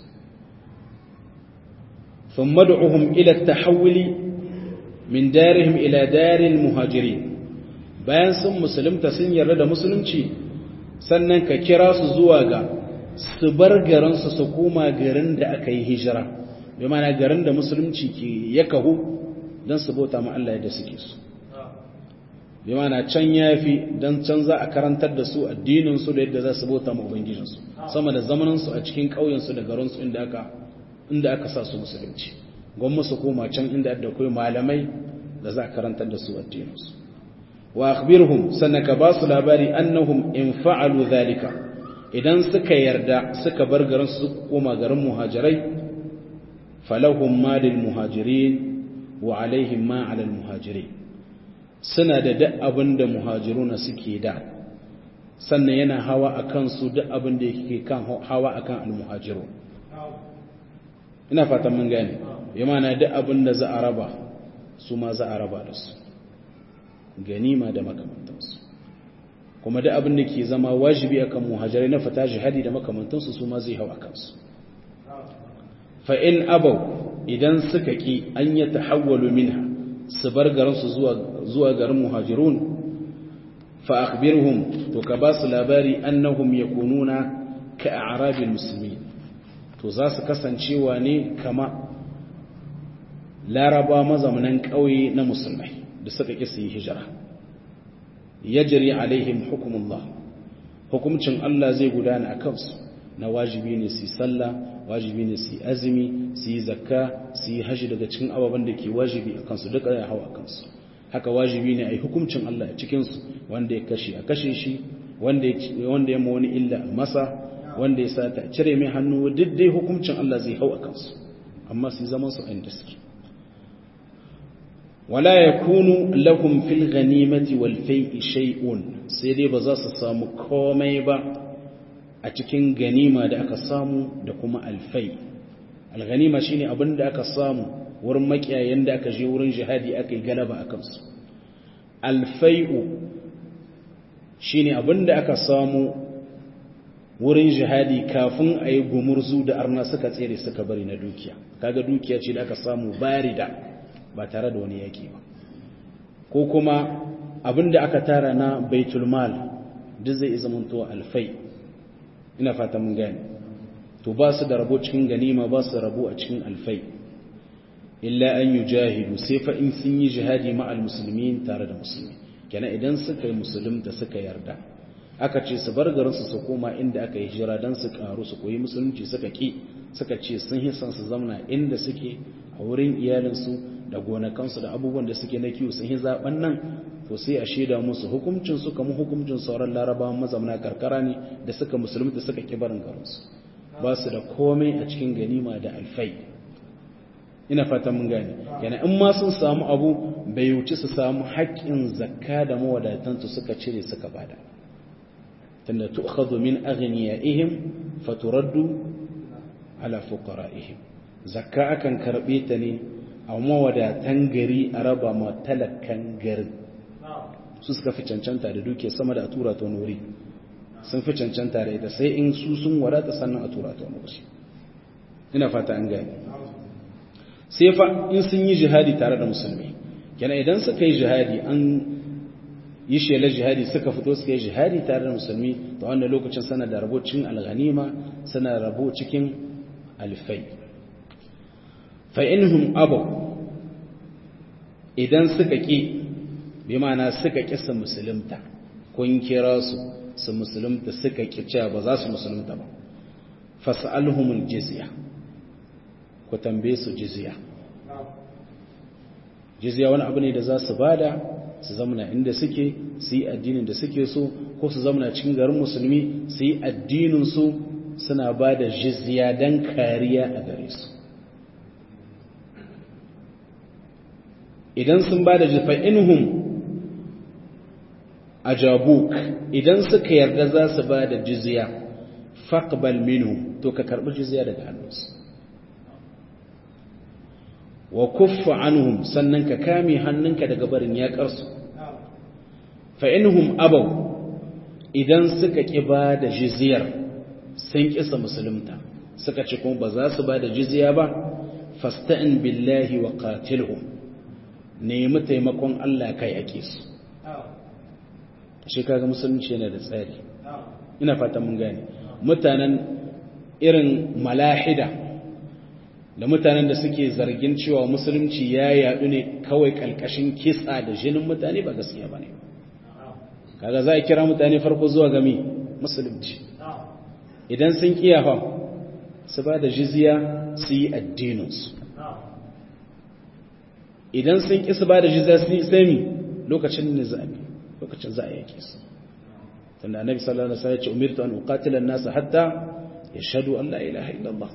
S1: ثم ادعهم إلى التحول من دارهم إلى دار المهاجرين bayan sun musulunta sun yarda da musulunci sannan ka kira su zuwa ga su bar garinsu su koma garin da aka yi hijira bi mana garin da musulunci ke ya kahu don su bauta ma Allah yadda suke su bi mana can yafi don can za a karantar da su addininsu da yadda za su bauta ma ubangijinsu sama da zamaninsu a cikin ƙauyensu da garinsu inda aka inda aka sa su musulunci gwamma su koma can inda da kai malamai da za a karantar da su addininsu wa akhbirhum sanaka ba su labari annahum in fa'alu zalika idan suka yarda suka bar garin su koma garin muhajirai falahum ma lil muhajirin wa alaihim ma ala al muhajirin suna da duk abin da muhajiruna suke da sannan yana hawa akan su duk abin da yake kan hawa akan al muhajirun ina fatan mun gane bi mana duk abin da za a raba su ma za a raba da su ganima da makamantansu kuma duk abin da ke zama wajibi akan muhajirai na fita jihadi da makamantansu su ma zai hau a kansu fa in abau idan suka ki an ya tahawwalu minha su bar garinsu zuwa zuwa garin muhajirun fa akhbirhum to ka ba su labari annahum yakununa ka a'rabil muslimin to za su kasancewa ne kama laraba mazaunan ƙauye na musulmai da suka ƙi su yi hijira ya jiri alaihim hukumullah hukumcin Allah zai gudana a kansu na wajibi ne su yi sallah wajibi ne su yi azumi su yi zakka su yi hashi daga cikin ababen da ke wajibi a kansu duka ya hau a kansu haka wajibi ne a yi hukumcin Allah a cikinsu wanda ya kashe a kashe shi wanda ya ma wani illa a masa wanda ya sata cire mai hannu duk dai hukuncin Allah zai hau a kansu amma su zaman su inda suke wala yakunu lahum fil ghanimati wal fai'i shay'un sai dai ba za su samu komai ba a cikin ganima da aka samu da kuma alfai alghanima shine abin da aka samu wurin makiyayen da aka je wurin jihadi aka yi galaba a kansu alfai'u shine abin da aka samu wurin jihadi kafin a yi gumurzu da arna suka tsere suka bari na dukiya kaga dukiya ce da aka samu barida ba tare da wani yaki ba ko kuma abin da aka tara na baitulmal duk zai zamanto alfai ina fata mun gane to ba su da rabo cikin ganima ba su da rabo a cikin alfai illa an yujahidu sai fa in sun yi jihadi ma'al muslimin tare da musulmi kenan idan suka yi musulunta suka yarda aka ce su bar garin su su koma inda aka yi hijira dan su karu su koyi musulunci suka ki suka ce sun yi san su zamana inda suke a wurin iyalinsu da gonakansu da abubuwan da suke na kiwo sun yi zaben nan to sai a shaida musu hukuncin su kamar hukuncin sauran larabawan mazamna karkara ne da suka musulunta suka ki barin garinsu ba su da komai a cikin ganima da alfai ina fatan mun gane yana in ma sun samu abu bai wuce su samu haƙƙin zakka da mawadatansu suka cire suka bada tunda tu'khadhu min aghniyaihim faturaddu ala fuqara'ihim zakka akan karbe ta ne a mawadatan gari a raba ma talakan garin su suka fi cancanta da duke sama da a tura ta wuri sun fi cancanta da ita sai in su sun wadata sannan a tura ta wuri ina fata an gani sai fa in sun yi jihadi tare da musulmi kenan idan suka yi jihadi an yi shelar jihadi suka fito suka yi jihadi tare da musulmi ta wannan lokacin sana da rabo cikin alghanima sana rabo cikin alfai fa inhum abu idan suka ki bi ma'ana suka ƙi su musulunta kun kira su su musulunta suka ƙi cewa ba za su musulunta ba fas'alhumul jizya ku tambaye su jizya jizya wani abu ne da za su bada su zamana inda suke su yi addinin da suke so ko su zamana cikin garin musulmi su yi addinin su suna ba da jizya don kariya a gare su idan sun ba da jifa inhum ajabuk idan suka yarda za su ba da jizya faqbal minhu to ka karbi jizya daga hannunsu wa kuffa anhum sannan ka kame hannunka daga barin yakarsu fa inhum abaw idan suka ki ba da jizyar sun kisa musulunta suka ce kuma ba za su ba da jizya ba fasta'in billahi wa qatilhum nemi taimakon Allah kai ake su shi kaga musulunci yana da tsari ina fata mun gane mutanen irin malahida da mutanen da suke zargin cewa musulunci ya yadu ne kawai kalkashin kisa da jinin mutane ba gaskiya bane kaga za a kira mutane farko zuwa gami musulunci idan sun kiyafa su ba da jizya su yi addininsu idan sun ƙi su ba da jizya su yi sami lokacin nizami lokacin za a yake su tunda annabi sallallahu alaihi wasallam ya ce umirtu an uqatila an-nas hatta yashhadu an la ilaha illallah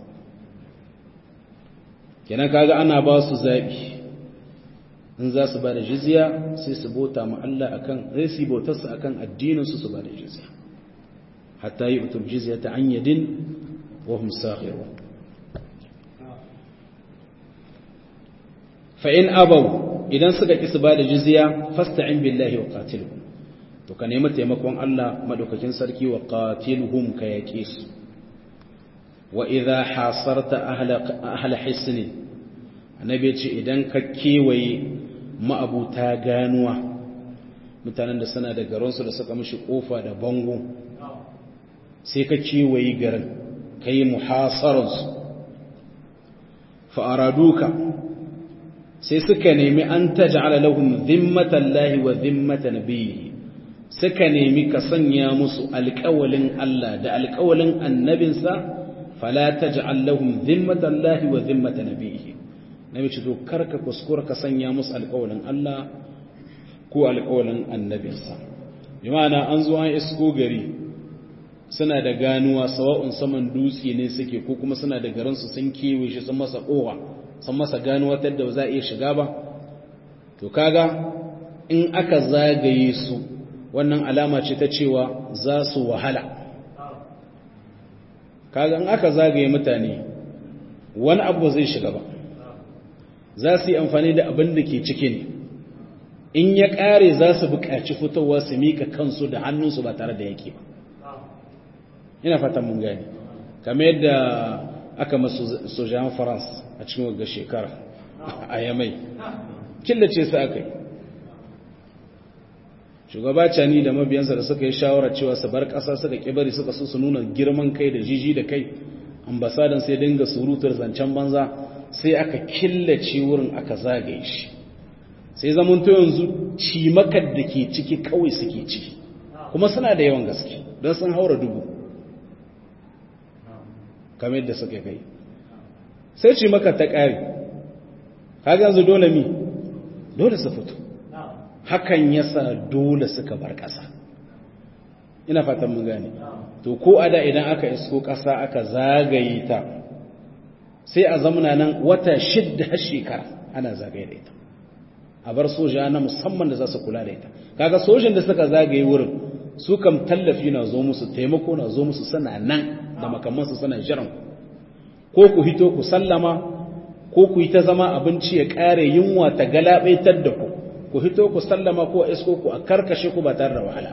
S1: kenan kaga ana ba su zabi in za su ba da jizya sai su bota ma Allah akan sai su bautar su akan addinin su su ba da jizya hatta yu'tul jizyata an yadin wa hum saghirun fa in abaw idan suka ki su ba da jizya fasta'in billahi wa qatilhum to ka nemi taimakon Allah madaukakin sarki wa qatilhum ka yake su wa idha hasarta ahla ahla hisni annabi ce idan ka kewaye ma'abuta ganuwa mutanen da suna da garinsu da suka mishi kofa da bango sai ka kewaye garin kai muhasararsu fa'araduka sai suka nemi an taj'ala lahum zimmatan lahi wa zimmatan nabiyyi suka nemi ka sanya musu alƙawalin Allah da alƙawalin annabinsa fala taj'al lahum zimmatan lahi wa zimmatan nabiyyi nabi ce to karka kuskura ka sanya musu alƙawalin Allah ko alƙawalin annabinsa bi ma'ana an zo an isko gari suna da ganuwa sawa'un saman dutse ne suke ko kuma suna da garinsu sun kewaye shi sun masa kowa sun masa ganuwa ta da za a iya shiga ba to kaga in aka zagaye su wannan alama ce ta cewa za su wahala kaga in aka zagaye mutane wani abu zai shiga ba za su yi amfani da abin da ke ciki ne in ya ƙare za su buƙaci fitowa su mika kansu da hannunsu ba tare da yake ba ina fatan mun gani kamar yadda aka masu sojan france a cikin wagga shekara a yamai killace su aka yi shugaba cani da mabiyansa da suka yi shawarar cewa su bar ƙasa suka ƙibari suka so su nuna girman kai da jiji da kai ambasadan sai dinga surutar zancen banza sai aka killace wurin aka zagaye shi sai zamanto yanzu cimakar da ke ciki kawai suke ciki kuma suna da yawan gaske don sun haura dubu kamar yadda suka kai sai cimakar ta ƙari kaga yanzu dole mi dole su fito hakan yasa dole suka bar ƙasa ina fatan mun gane to ko a da idan aka isko ƙasa aka zagaye ta sai a zamana nan wata shidda har shekara ana zagaye da ita a bar soja na musamman da za su kula da ita kaga sojin da suka zagaye wurin su kam tallafi na zo musu taimako na zo musu sana nan da makamansu suna jiran ko ku hito ku sallama ko ku yi ta zama abinci ya ƙare yunwa ta galabaitar da ku ku hito ku sallama ko isko ku a karkashe ku ba tare da wahala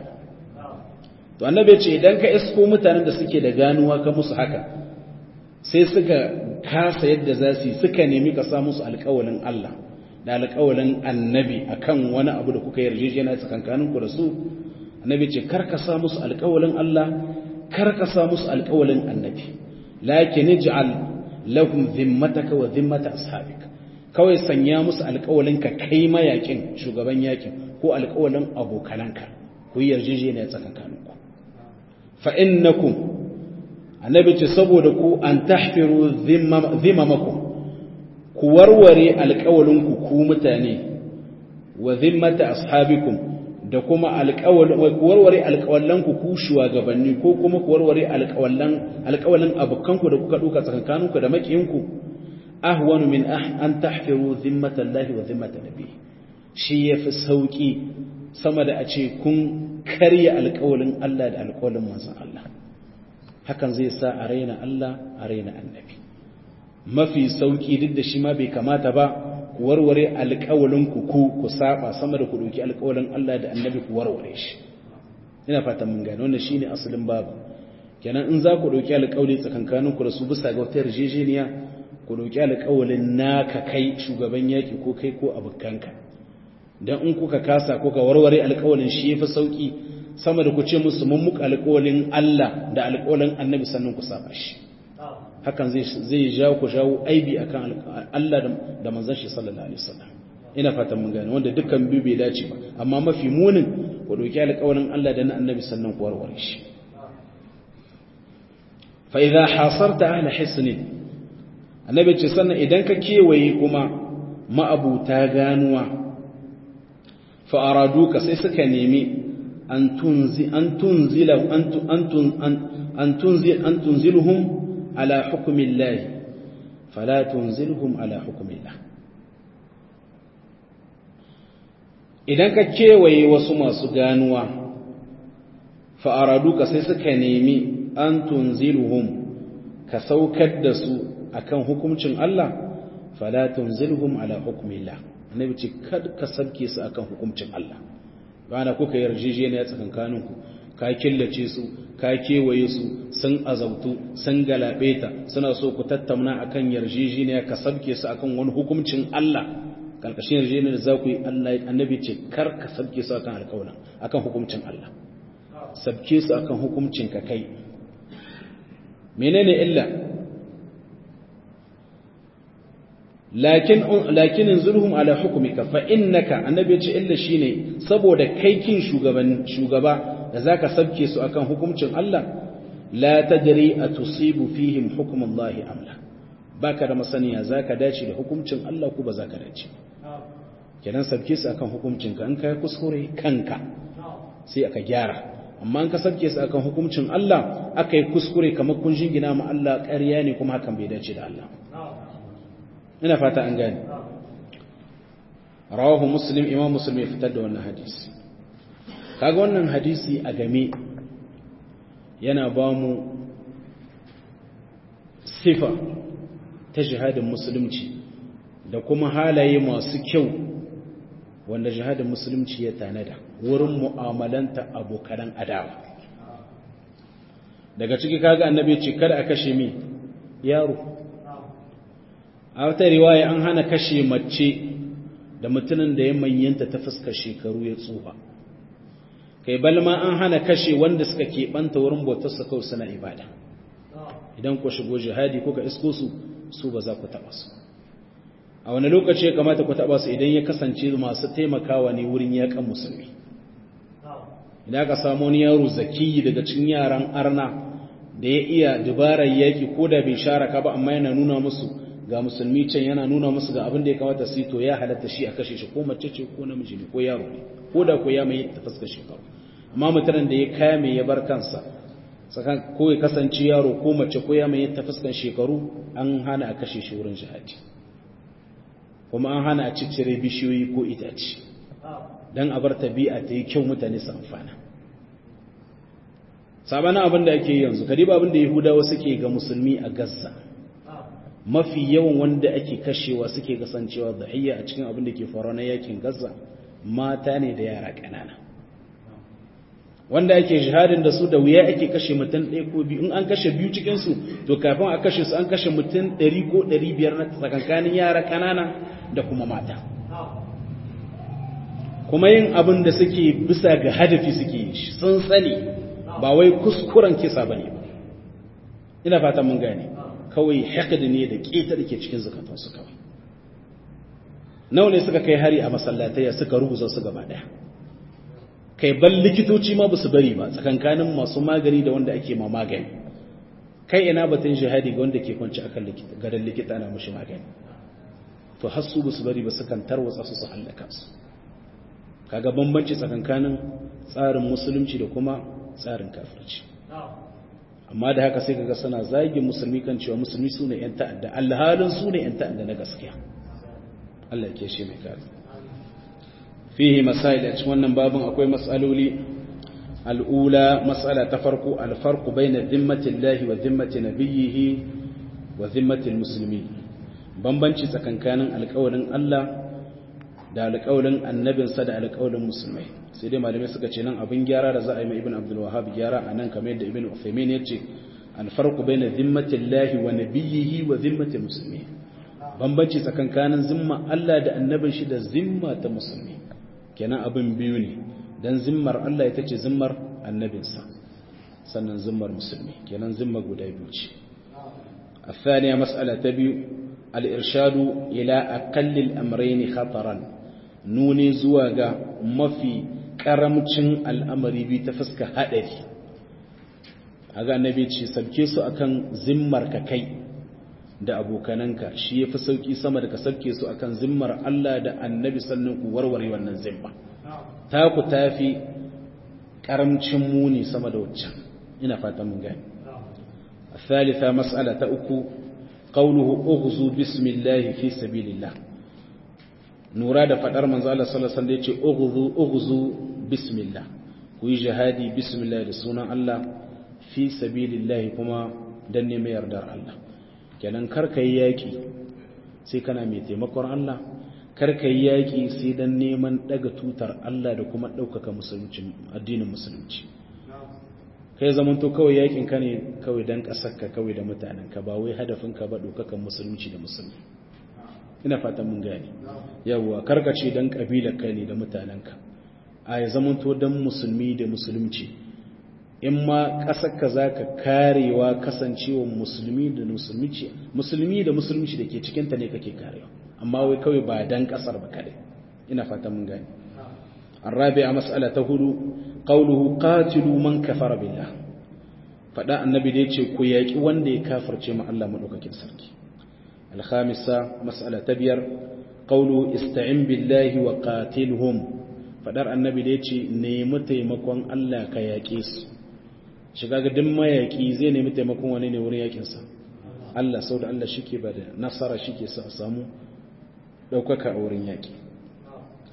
S1: to annabi ce idan ka isko mutanen da suke da ganuwa ka musu haka sai suka kasa yadda za su yi suka nemi ka sa musu alƙawalin Allah da alƙawalin annabi akan wani abu da kuka yarjejena tsakankanin ku da su annabi ce kar ka sa musu alƙawalin Allah kar ka sa musu alƙawalin annabi lakin ij'al lahum dhimmataka wa dhimmata ashabika kawai sanya musu alƙawalin ka kai mayakin shugaban yakin ko alƙawalin abokananka ku yi yarjejeniya tsakankaninku fa innakum annabi ce saboda ku an tahfiru dhimmamakum ku warware alƙawalinku ku mutane wa dhimmata ashabikum da kuma alƙawalin ku warware alƙawalanku ku shugabanni ko kuma ku warware alƙawalan alƙawalin abukanku da kuka duka tsakankaninku da makiyinku ahwanu min an tahfiru dhimmata Allah wa dhimmata nabi shi yafi sauki sama da a ce kun karya alƙawalin Allah da alƙawalin manzon Allah hakan zai sa a raina Allah a raina annabi mafi sauki duk da shi ma bai kamata ba ku warware alƙawalin ku ku ku saba sama da ku dauki alƙawalin Allah da annabi ku warware shi ina fatan mun gane wannan shine asalin babu kenan in za ku dauki alƙawari tsakankanin ku da su bisa ga wata yarjejeniya ku dauki alƙawalin naka kai shugaban yaki ko kai ko abukanka dan in kuka kasa kuka warware alƙawalin shi yafi sauki sama da ku ce musu mun muka alƙawalin Allah da alƙawalin annabi sannan ku saba shi hakan zai zai jawo ku jawo aibi akan Allah da manzon shi sallallahu alaihi wasallam ina fatan mun gane wanda dukkan biyu bai dace ba amma mafi munin ku dauki alƙawalin Allah da na annabi sannan ku warware shi fa idza hasarta ahla hisnin annabi ce sannan idan ka kewaye kuma ma'abuta ganuwa fa araduka sai suka nemi an tunzi an tunzila an tunzil an tunzilhum ala hukmillah fala tunzilhum ala hukmillah idan ka kewaye wasu masu ganuwa fa araduka sai suka nemi an tunzilhum ka saukar da su akan hukuncin Allah fala tunzilhum ala hukmillah annabi ce kad ka sabke su akan hukuncin Allah bana kuka yarjejeniya tsakankanin ku ka killace su ka kewaye su sun azautu sun galabeta suna so ku tattauna akan yarjejeniya ka sabke su akan wani hukuncin Allah karkashin yarjejeniyar za ku yi Allah annabi ce kar ka sabke su akan alƙawarin akan hukuncin Allah sabke su akan hukuncin ka kai menene illa lakin lakin inzulhum ala hukmika fa innaka annabi ya ce illa shine saboda kai kin shugaban shugaba da zaka sabke su akan hukuncin Allah la tadri atusibu fihim hukm Allah am la baka da masaniya zaka dace da hukuncin Allah ko ba zaka dace kenan sabke su akan hukuncin ka in kai kuskure kanka sai aka gyara amma in ka sabke su akan hukuncin Allah aka yi kuskure kamar kun jingina ma Allah ƙarya ne kuma hakan bai dace da Allah ina fata an gane rawahu muslim imam muslim ya fitar da wannan hadisi kaga wannan hadisi a game yana ba mu sifa ta jihadin musulunci da kuma halaye masu kyau wanda jihadin musulunci ya tanada wurin mu'amalanta abokan adawa daga ciki kaga annabi ce kada a kashe mi yaro a wata riwaya an hana kashe mace da mutumin da ya manyanta ta fuskar shekaru ya tsufa kai balma an hana kashe wanda suka keɓanta wurin bautarsa kawai suna ibada idan ku shigo jihadi kuka isko su su ba za ku taɓa su a wani lokaci ya kamata ku taɓa su idan ya kasance masu taimakawa ne wurin yaƙan musulmi idan aka samu wani yaro zakiyi daga cikin yaran arna da ya iya dubarar yaƙi ko da bai share ka ba amma yana nuna musu ga musulmi can yana nuna musu ga abin da ya kamata su yi to ya halatta shi a kashe shi ko mace ce ko namiji ne ko yaro ne ko da ko ya mai ta fuskar shekaru amma mutanen da ya kame ya bar kansa sakan ko ya kasance yaro ko mace ko ya mai ta fuskar shekaru an hana a kashe shi wurin jihadi kuma an hana a ciccire bishiyoyi ko itace dan a bar tabi'a ta yi kyau mutane su amfana sabanin abin da ake yanzu kadiba abin da yahudawa suke ga musulmi a gaza mafi yawan wanda ake kashewa suke kasancewa dhahiyya a cikin abin da ke faruwa na yakin gaza mata ne da yara ƙanana wanda ake jihadin da su da wuya ake kashe mutum ɗaya ko biyu in an kashe biyu cikinsu to kafin a kashe su an kashe mutum ɗari ko ɗari biyar na tsakankanin yara ƙanana da kuma mata kuma yin abin da suke bisa ga hadafi suke yi shi sun sani ba wai kuskuren kisa ba ne ba ina fata mun gane kawai haƙadi ne da ƙeta da ke cikin zukatansu kawai nawa ne suka kai hari a masallataya suka rubuza su gaba ɗaya kai ban likitoci ma ba su bari ba tsakankanin masu magani da wanda ake ma magani kai ina batun jihadi ga wanda ke kwanci akan gadon likita na mushi magani to har su ba su bari ba sukan tarwatsa su su hallaka su kaga bambanci tsakankanin tsarin musulunci da kuma tsarin kafirci amma da haka sai kaga suna zagin musulmi kan cewa musulmi su ne 'yan ta'adda alhalin su ne 'yan ta'adda na gaskiya Allah ke shi mai kare fihi masail a cikin wannan babin akwai mas'aloli al'ula mas'ala ta farko alfarqu baina dhimmatillahi wa dhimmati nabiyhi wa dhimmati almuslimin bambanci tsakankanin alƙawarin Allah da alƙawarin annabinsa da alƙawarin musulmai sai dai malamai suka ce nan abin gyara da za a yi mai ibn abdul wahhab gyara a nan kamar yadda ibn uthaymin ya ce alfarqu baina dhimmatillahi wa nabiyhi wa dhimmati almuslimin bambanci tsakankanin zimma Allah da annabin shi da zimma ta musulmi kenan abin biyu ne dan zimmar Allah ita ce zimmar annabinsa sannan zimmar musulmi kenan zimma guda biyu ce الثانية مسألة تبي الإرشاد إلى أقل الأمرين خطرا نوني زواغا مفي كرمتشن الأمر بي تفسك هدري هذا النبي ce sabke su akan zimmar ka kai da abokananka shi yafi sauki sama da ka sabke su akan zimmar Allah da annabi sannan ku warware wannan zimma ta ku tafi karamcin muni sama da waccan ina fatan mun gani الثالثة مسألة أكو قوله أغزو بسم الله في سبيل الله نورا da fadar manzo Allah sallallahu alaihi wasallam yace ughzu ughzu bismillah ku yi jihadi bismillah da sunan Allah fi sabilillah kuma dan ne mai yardar Allah kenan kar kai yaki sai kana mai taimakon Allah kar kai yaki sai dan neman daga tutar Allah da kuma daukaka musulunci addinin musulunci kai zamanto kawai yakin ka ne kawai dan kasarka kawai da mutanenka ba wai hadafin ka ba dokakan musulunci da musulmi ina fatan mun gane yawwa karkace dan kabilar ka ne da mutanenka a ya zamanto dan musulmi da musulunci in ma kasarka zaka karewa kasancewa musulmi da musulunci musulmi da musulunci da ke cikin ta ne kake karewa amma wai kawai ba dan kasar ba kadai ina fatan mun gane الرابعة مسألة هدو قوله قاتلوا من كفر بالله فدا النبي da yace ku yaki wanda ya kafirce ma Allah madaukakin sarki al-khamisa mas'ala ta biyar qawlu ista'in billahi wa qatilhum fadar annabi da yace nemi taimakon Allah ka yake su shiga ga duk mayaki zai nemi taimakon wani ne wurin yakin sa Allah sau da Allah shike ba da nasara shike sa a samu daukaka a wurin yaki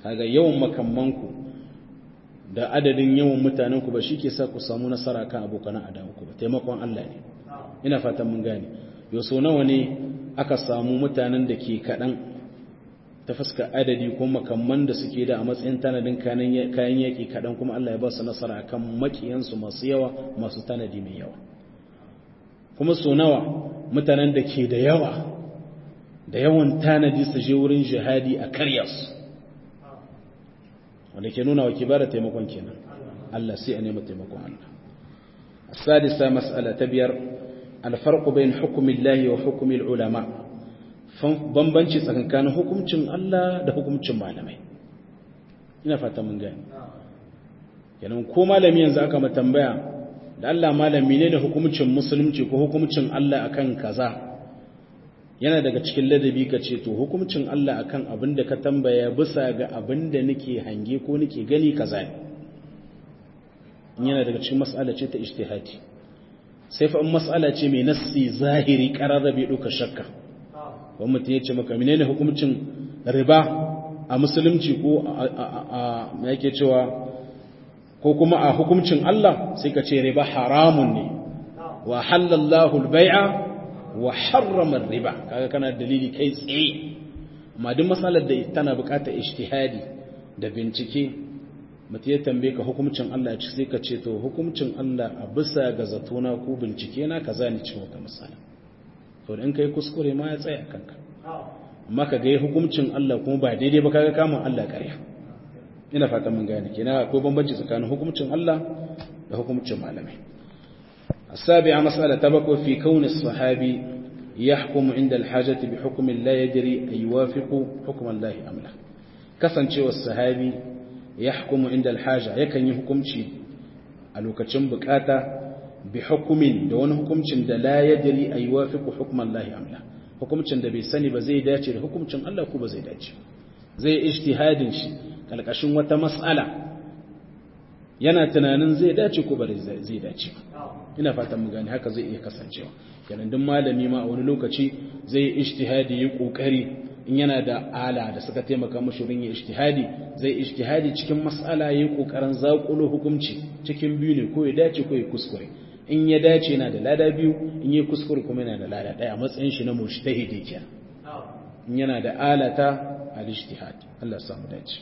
S1: kaga yawan makammanku da adadin yawan mutanenku ba shi ke sa ku samu nasara kan abokan adawanku ba taimakon Allah ne ina fatan mun gane yau so nawa ne aka samu mutanen da ke kaɗan ta fuska adadi ko makamman da suke da a matsayin tanadin kayan yaƙi kaɗan kuma Allah ya ba su nasara kan maƙiyansu masu yawa masu tanadi mai yawa kuma so nawa mutanen da ke da yawa da yawan tanadi su je wurin jihadi a karya su wanda ke nuna wa kibara taimakon kenan Allah sai a nema taimakon Allah السادسة مسألة تبير الفرق بين حكم الله وحكم العلماء bambanci tsakankanin hukuncin Allah da hukuncin malamai ina fata mun gani kenan ko malami yanzu aka ma tambaya da Allah malami ne da hukuncin musulunci ko hukuncin Allah akan kaza yana daga cikin ladabi ka ce to hukuncin Allah akan abin da ka tambaya bisa ga abin da nake hange ko nake gani kaza ne yana daga cikin mas'ala ce ta ijtihadi sai fa in mas'ala ce mai nassi zahiri qarara bai duka shakka wani mutum ya ce maka menene hukuncin riba a musulunci ko a yake cewa ko kuma a hukuncin Allah sai ka ce riba haramun ne wa halallahu al-bai'a wa harrama riba kaga kana dalili kai tsaye amma duk matsalar da tana buƙatar ijtihadi da bincike mutum ya tambaye ka hukuncin Allah ci sai ka ce to hukuncin Allah a bisa ga zatona ko bincike na kaza ne cikin wata matsala to in kai kuskure ma ya tsaya kanka amma ka ga hukuncin Allah kuma ba daidai ba kaga kamun Allah ƙarya ina fatan mun gane kina akwai bambanci tsakanin hukuncin Allah da hukuncin malamai السابعة مسألة تبقى في كون الصحابي يحكم عند الحاجة بحكم لا يدري أن يوافق حكم الله أم لا كسن شو الصحابي يحكم عند الحاجة يكن يحكم شيء الوكتشن بكاتا بحكم دون حكم da لا يدري أن يوافق حكم الله أم لا hukumcin da bai sani ba zai dace da hukumcin Allah ko ba zai dace zai ijtihadin shi kalkashin wata mas'ala yana tunanin zai dace ko ba zai dace ina fatan mu gane haka zai iya kasancewa kenan duk malami ma a wani lokaci zai ijtihadi yi kokari in yana da ala da suka taimaka mashi wurin ijtihadi zai ijtihadi cikin mas'ala yayi kokarin zakulo hukunci cikin biyu ne ko ya dace ko ya kuskure in ya dace yana da lada biyu in yi kuskure kuma yana da lada daya a matsayin shi na mujtahidi kenan in yana da alata al-ijtihad Allah ya samu dace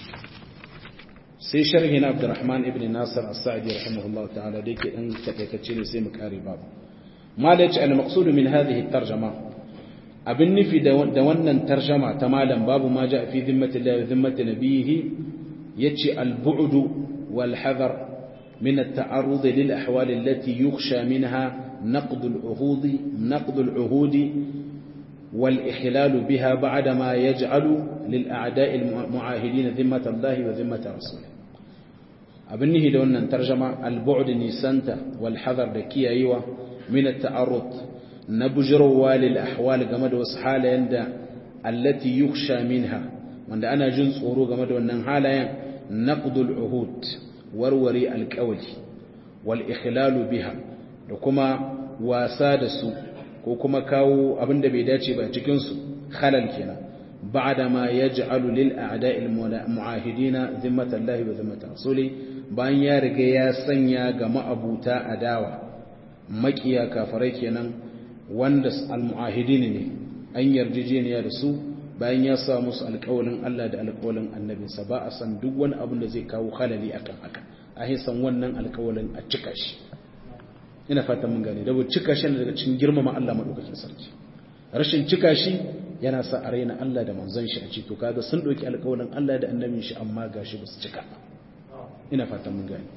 S1: sai sharhi na Abdurrahman ibn Nasir as-Sa'di rahimahullahu ta'ala da yake dan takaitacce ne sai mu kare babu malaci al-maqsud min hadhihi at-tarjuma abin nufi da wannan tarjama ta malam babu ma ja fi zimmati Allah wa zimmati nabiyhi yace al-bu'd wal hadar من التعرض للأحوال التي يخشى منها نقض العهود نقض العهود والإخلال بها بعدما يجعل للأعداء المعاهدين ذمة الله وذمة رسوله أبنه دون أن ترجم البعد نيسانتا والحذر دكي أيوة من التعرض نبجروا للأحوال قمد وسحال عند التي يخشى منها وأن أنا جنس أورو قمد وأن حالا نقض العهود warware alkawali wal ikhlalu biha da kuma wasa da su ko kuma kawo abin da bai dace ba cikin su khalal kenan ba'da ma yaj'alu lil a'da'il mu'ahidina zimmatan lahi wa zimmatan rasuli bayan ya riga ya sanya ga ma'abuta adawa makiya kafarai kenan wanda al mu'ahidin ne an yarjejeniya da su bayan ya sa musu alƙawalin Allah da alƙawalin annabinsa ba a san duk wani abin da zai kawo halali akan haka a san wannan alƙawalin a cika shi ina fatan mun gane dawo cika shi daga cikin girmama Allah madaukakin sarki rashin cika shi yana sa a raina Allah da manzon shi a ce to kaga sun dauki alƙawalin Allah da annabin shi amma gashi ba su cika ina fatan mun gane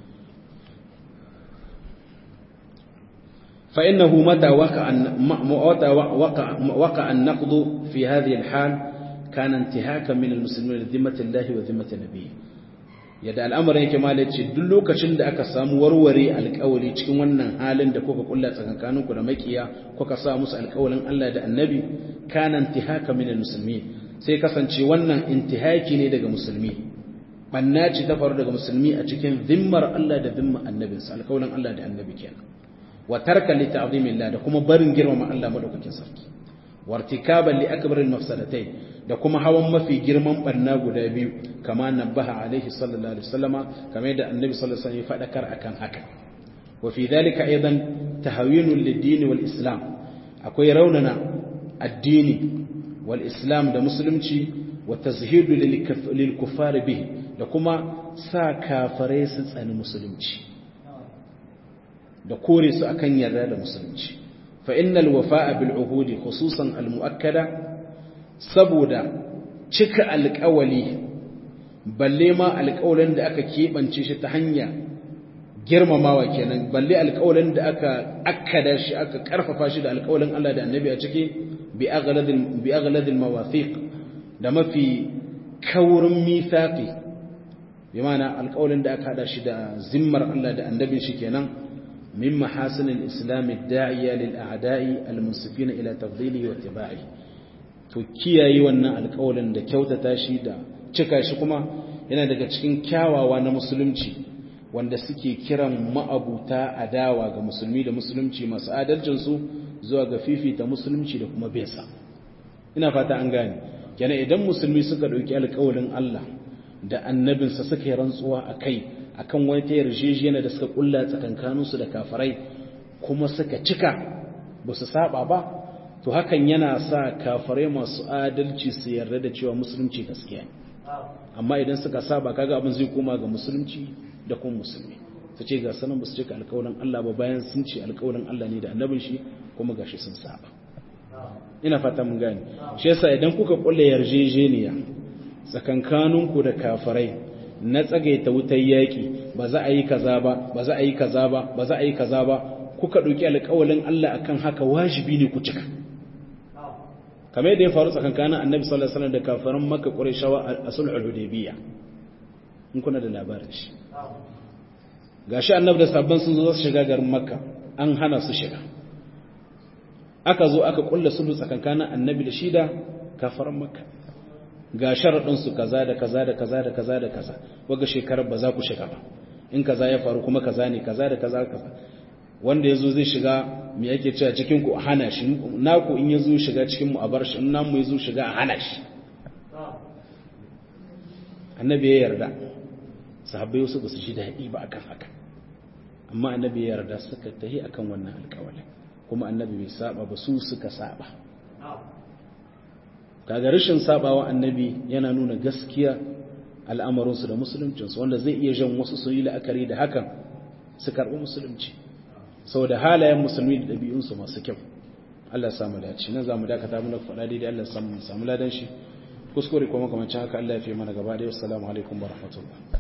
S1: فإنه متى وقع وقع, وقع النقض في هذه الحال كان انتهاكا من المسلمين لذمة الله وذمة نبيه yadda al'amarin yake malaci duk lokacin da aka samu warware alƙawari cikin wannan halin da kuka kulla tsakankaninku da makiya kuka sa musu alƙawarin Allah da annabi kana intihaka min almuslimin sai kasance wannan intihaki ne daga musulmi banna ce ta faru daga musulmi a cikin zimmar Allah da zimmar annabinsa alƙawarin Allah da annabi kenan wa tarka li ta'zimillah da kuma barin girmama Allah madaukakin sarki wartikaban li akbaril mafsadatai da kuma hawan mafi girman barna guda biyu kama nabaha alaihi sallallahu alaihi wasallama kamar yadda annabi sallallahu alaihi wasallam ya fadakar akan haka wa fi dhalika aidan tahawinun lid-din wal islam akwai raunana addini wal islam da musulunci wa tazhidu lil kuffar bihi da kuma sa kafare su tsani musulunci da kore su akan yarda da musulunci fa innal wafa'a bil uhudi khususan al muakkada saboda cika alƙawali balle ma alƙawalin da aka keɓance shi ta hanya girmamawa kenan balle alƙawalin da aka akkada shi aka ƙarfafa shi da alƙawalin Allah da annabi a ciki bi aghladil bi aghladil mawathiq da mafi kaurin mithaqi bi ma'ana alƙawalin da aka hada shi da zimmar Allah da annabin shi kenan min mahasin al-islam ad-da'iya lil a'da'i al-munsifina ila tafdilihi wa ittiba'i to kiyaye wannan alƙawalin da kyautata shi da cika shi kuma yana daga cikin kyawawa na musulunci wanda suke kiran ma'abuta adawa ga musulmi da musulunci masu adalcin su zuwa ga fifita musulunci da kuma besa ina fata an gane kenan idan musulmi suka dauki alƙawalin Allah da annabinsa suka yi rantsuwa akai akan wani ta yarjejeniya da suka kulla tsakankaninsu da kafirai kuma suka cika ba su saba ba to hakan yana sa kafirai masu adalci su yarda da cewa musulunci gaskiya ne amma idan suka saba kaga abin zai koma ga musulunci da kuma musulmi su ce ga sanan ba su cika alƙawarin Allah ba bayan sun ce alƙawarin Allah ne da annabin shi kuma gashi sun saba ina fata mun gane shi yasa idan kuka kulla yarjejeniya tsakankaninku da kafirai na tsagaita wutar yaƙi ba za a yi kaza ba ba za a yi kaza ba ba za a yi kaza ba kuka ɗauki alƙawalin Allah akan haka wajibi ne ku cika kamar yadda ya faru tsakankanin annabi sallallahu alaihi wasallam da kafiran makka qurayshawa a sulhul hudaybiyya in kuna da labarin shi gashi annabi da sabban sun zo su shiga garin makka an hana su shiga aka zo aka kulla sulhu tsakankanin annabi da shi da kafiran makka ga sharaɗinsu kaza da kaza da kaza da kaza da kaza waga shekarar ba za ku shiga ba in kaza ya faru kuma kaza ne kaza da kaza kaza wanda ya zo zai shiga mai yake cewa cikin ku a hana shi naku in ya zo shiga cikin mu a bar shi in namu ya zo shiga a hana shi annabi ya yarda sahabbai wasu ba su ji daɗi ba akan haka amma annabi ya yarda suka tahi akan wannan alƙawalin kuma annabi bai saba ba su suka saba kaga rashin sabawa annabi yana nuna gaskiya al'amarinsu da musuluncinsu wanda zai iya jan wasu su yi la'akari da hakan su karɓi musulunci saboda halayen musulmi da ɗabi'unsu masu kyau Allah ya samu dace nan zamu dakata mu faɗa daidai Allah ya samu samu ladan shi kuskure kuma kamar haka Allah ya fi mana gaba da assalamu alaikum wa rahmatullah